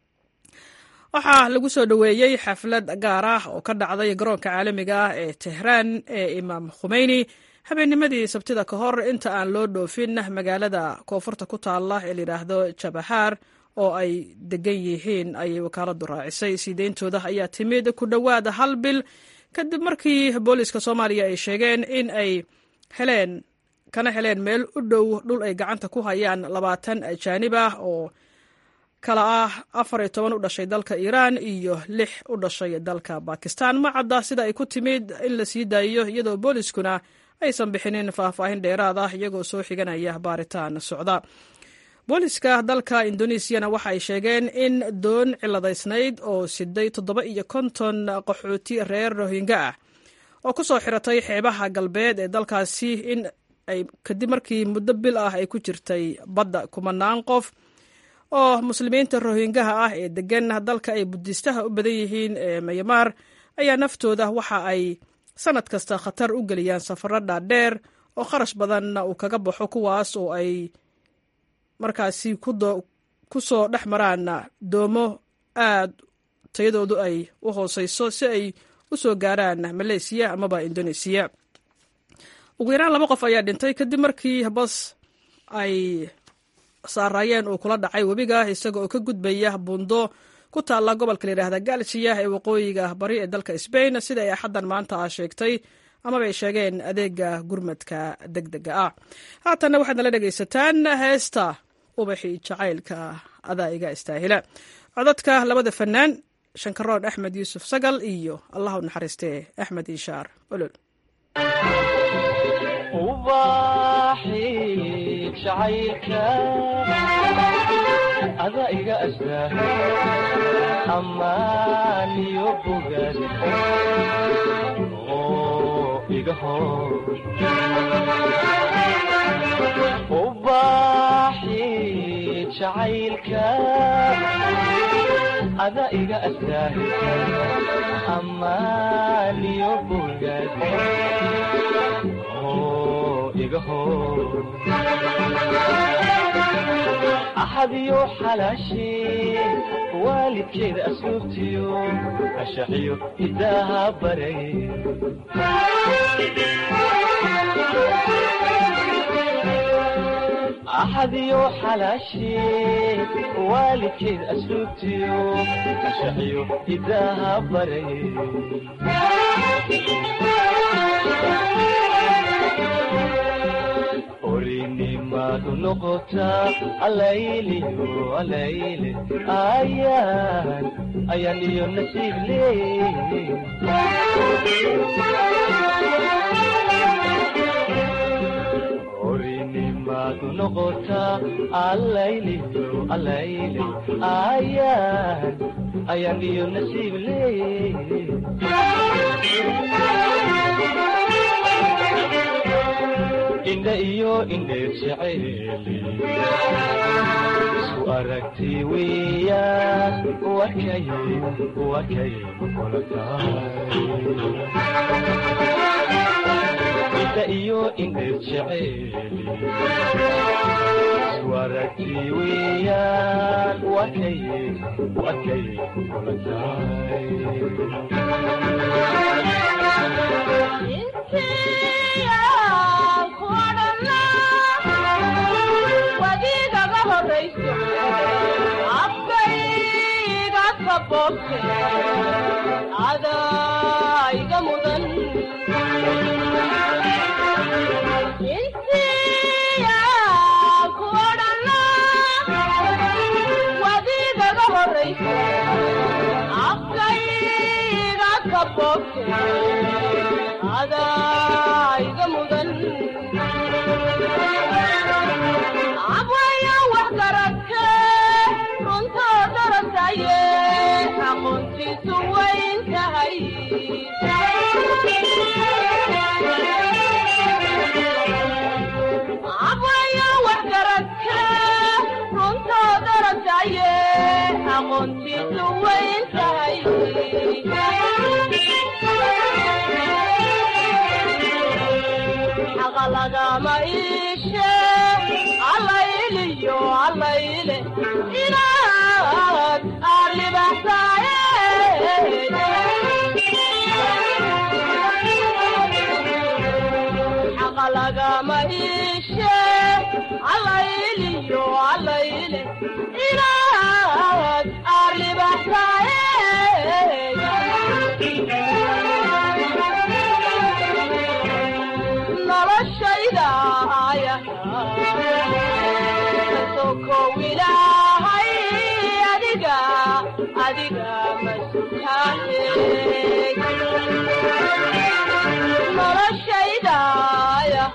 waxaa lagu soo dhoweeyey xaflad gaar ah oo ka dhacday garoonka caalamiga ah ee tehraan ee imaam khumeyni habeennimadii sabtida ka hor inta aan loo dhoofin magaalada koonfurta ku taalla ee layidhaahdo jabahaar oo ay degan yihiin ayay wakaaladdu raacisay sii deyntooda ayaa timid ku dhowaad hal bil kadib markii booliiska soomaaliya ay sheegeen in ay heleen kana heleen meel u dhow dhul ay gacanta ku hayaan labaatan ajaanib ah oo kala ah afar iyo toban u dhashay dalka iiraan iyo lix u dhashay dalka bakistan ma cadda sida ay ku timid in la sii daayiyo iyadoo booliiskuna aysan bixinin faahfaahin dheeraad ah iyagoo soo xiganaya baaritaan socda booliiska dalka indonesiana waxa ay sheegeen in doon ciladaysnayd oo siday toddoba iyo konton qaxooti reer rohinga ah oo ku soo xiratay xeebaha galbeed ee dalkaasi in ay kadib markii muddo bil ah ay ku jirtay badda kumanaan qof oo muslimiinta rohingaha ah ee degan dalka ay budiistaha u badan yihiin ee mayamaar ayaa naftooda waxa ay sanad kasta khatar u geliyaan safaro dhaadheer oo kharash badanna uu kaga baxo kuwaas oo ay markaasi ku soo dhex maraan doomo aad tayadoodu ay u hooseyso si ay u soo gaaraan maleysiya amaba indonesiya ugu yaraan laba qof ayaa dhintay kadib markii bas ay saaraayeen uu kula dhacay webiga isaga oo ka gudbaya buundo ku taalla gobolka layidhaahda galsiya ee waqooyiga bari ee dalka sbain sida ay axaddan maanta ah sheegtay amaba ay sheegeen adeega gurmadka deg dega ah haatanna waxaad nala dhegaysataan heesta ubaxii jacaylka adaa iga istaahila codadka labada fanaan shankaroon axmed yuusuf sagal iyo allah u naxariistee axmed inshaar olol ada iga astaa ammaaniyo bogaad oo iga hor ubaaxi jacaylka ada iga astaa ammaaniyo bogaad oo iga hor axadiyo xalaashee waalidkeeda asluubtiyo ashaxiyo hidaaha baray axadiyo xalaashee waalidkeeda asluubtiyo ashaxiyo hidaaha baray orinimadu noqotaa alayliyo alayle ayaan ayaan iyo nasiib leey orinimadu noqotaa alayliyo alayle ayaan ayaan iyo nasiib leey indha iyo indheer jeceeli isku aragti weeyaan wakay wakay kula tahay indha iyo indheer jeceeli isku aragti weeyaan wakay wakay kula tahay wadigaga horayso afkayga kaboobte adayga mudan insiya ku odhana wadigaga horayso afkayga kaboobte adayga mudan abwaya wax garadke runtoo darasaye aqoontiisu wayn tahay abwaya wax garadke runtoo darasaye aqoontiisu wayn tahay xaqa lagama iishe allayliyo allayle inaad aarlibaxsaaye xaqa lagama iishe allayliyo allayle inaad aarlibaxsaaye noloshayda aya kasokow ilaahay adiga adiga masutaahe noloshayda aya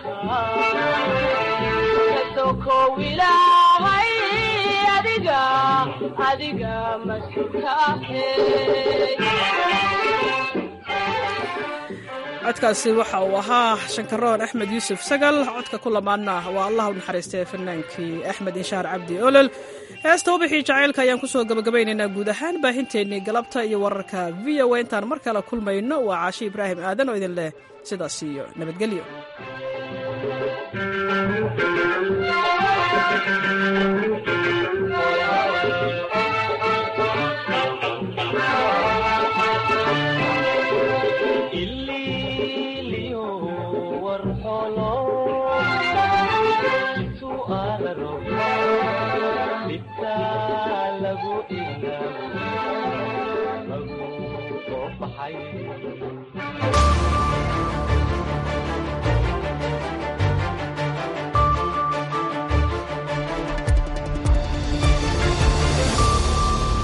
kasokow ilaahay adiga adiga masutaahe codkaasi waxa uu ahaa shankaroon axmed yuusuf sagal codka ku lamaana waa allah u naxariistay fanaankii axmed inshaar cabdi olol heesta ubixii jacaylka ayaan kusoo gabagabaynaynaa guud ahaan baahinteennii galabta iyo wararka v o a intaan mar kale kulmayno waa caashi ibraahim aadan oo idin leh sidaas iyo nabadgelyo lagu lagu soo baxay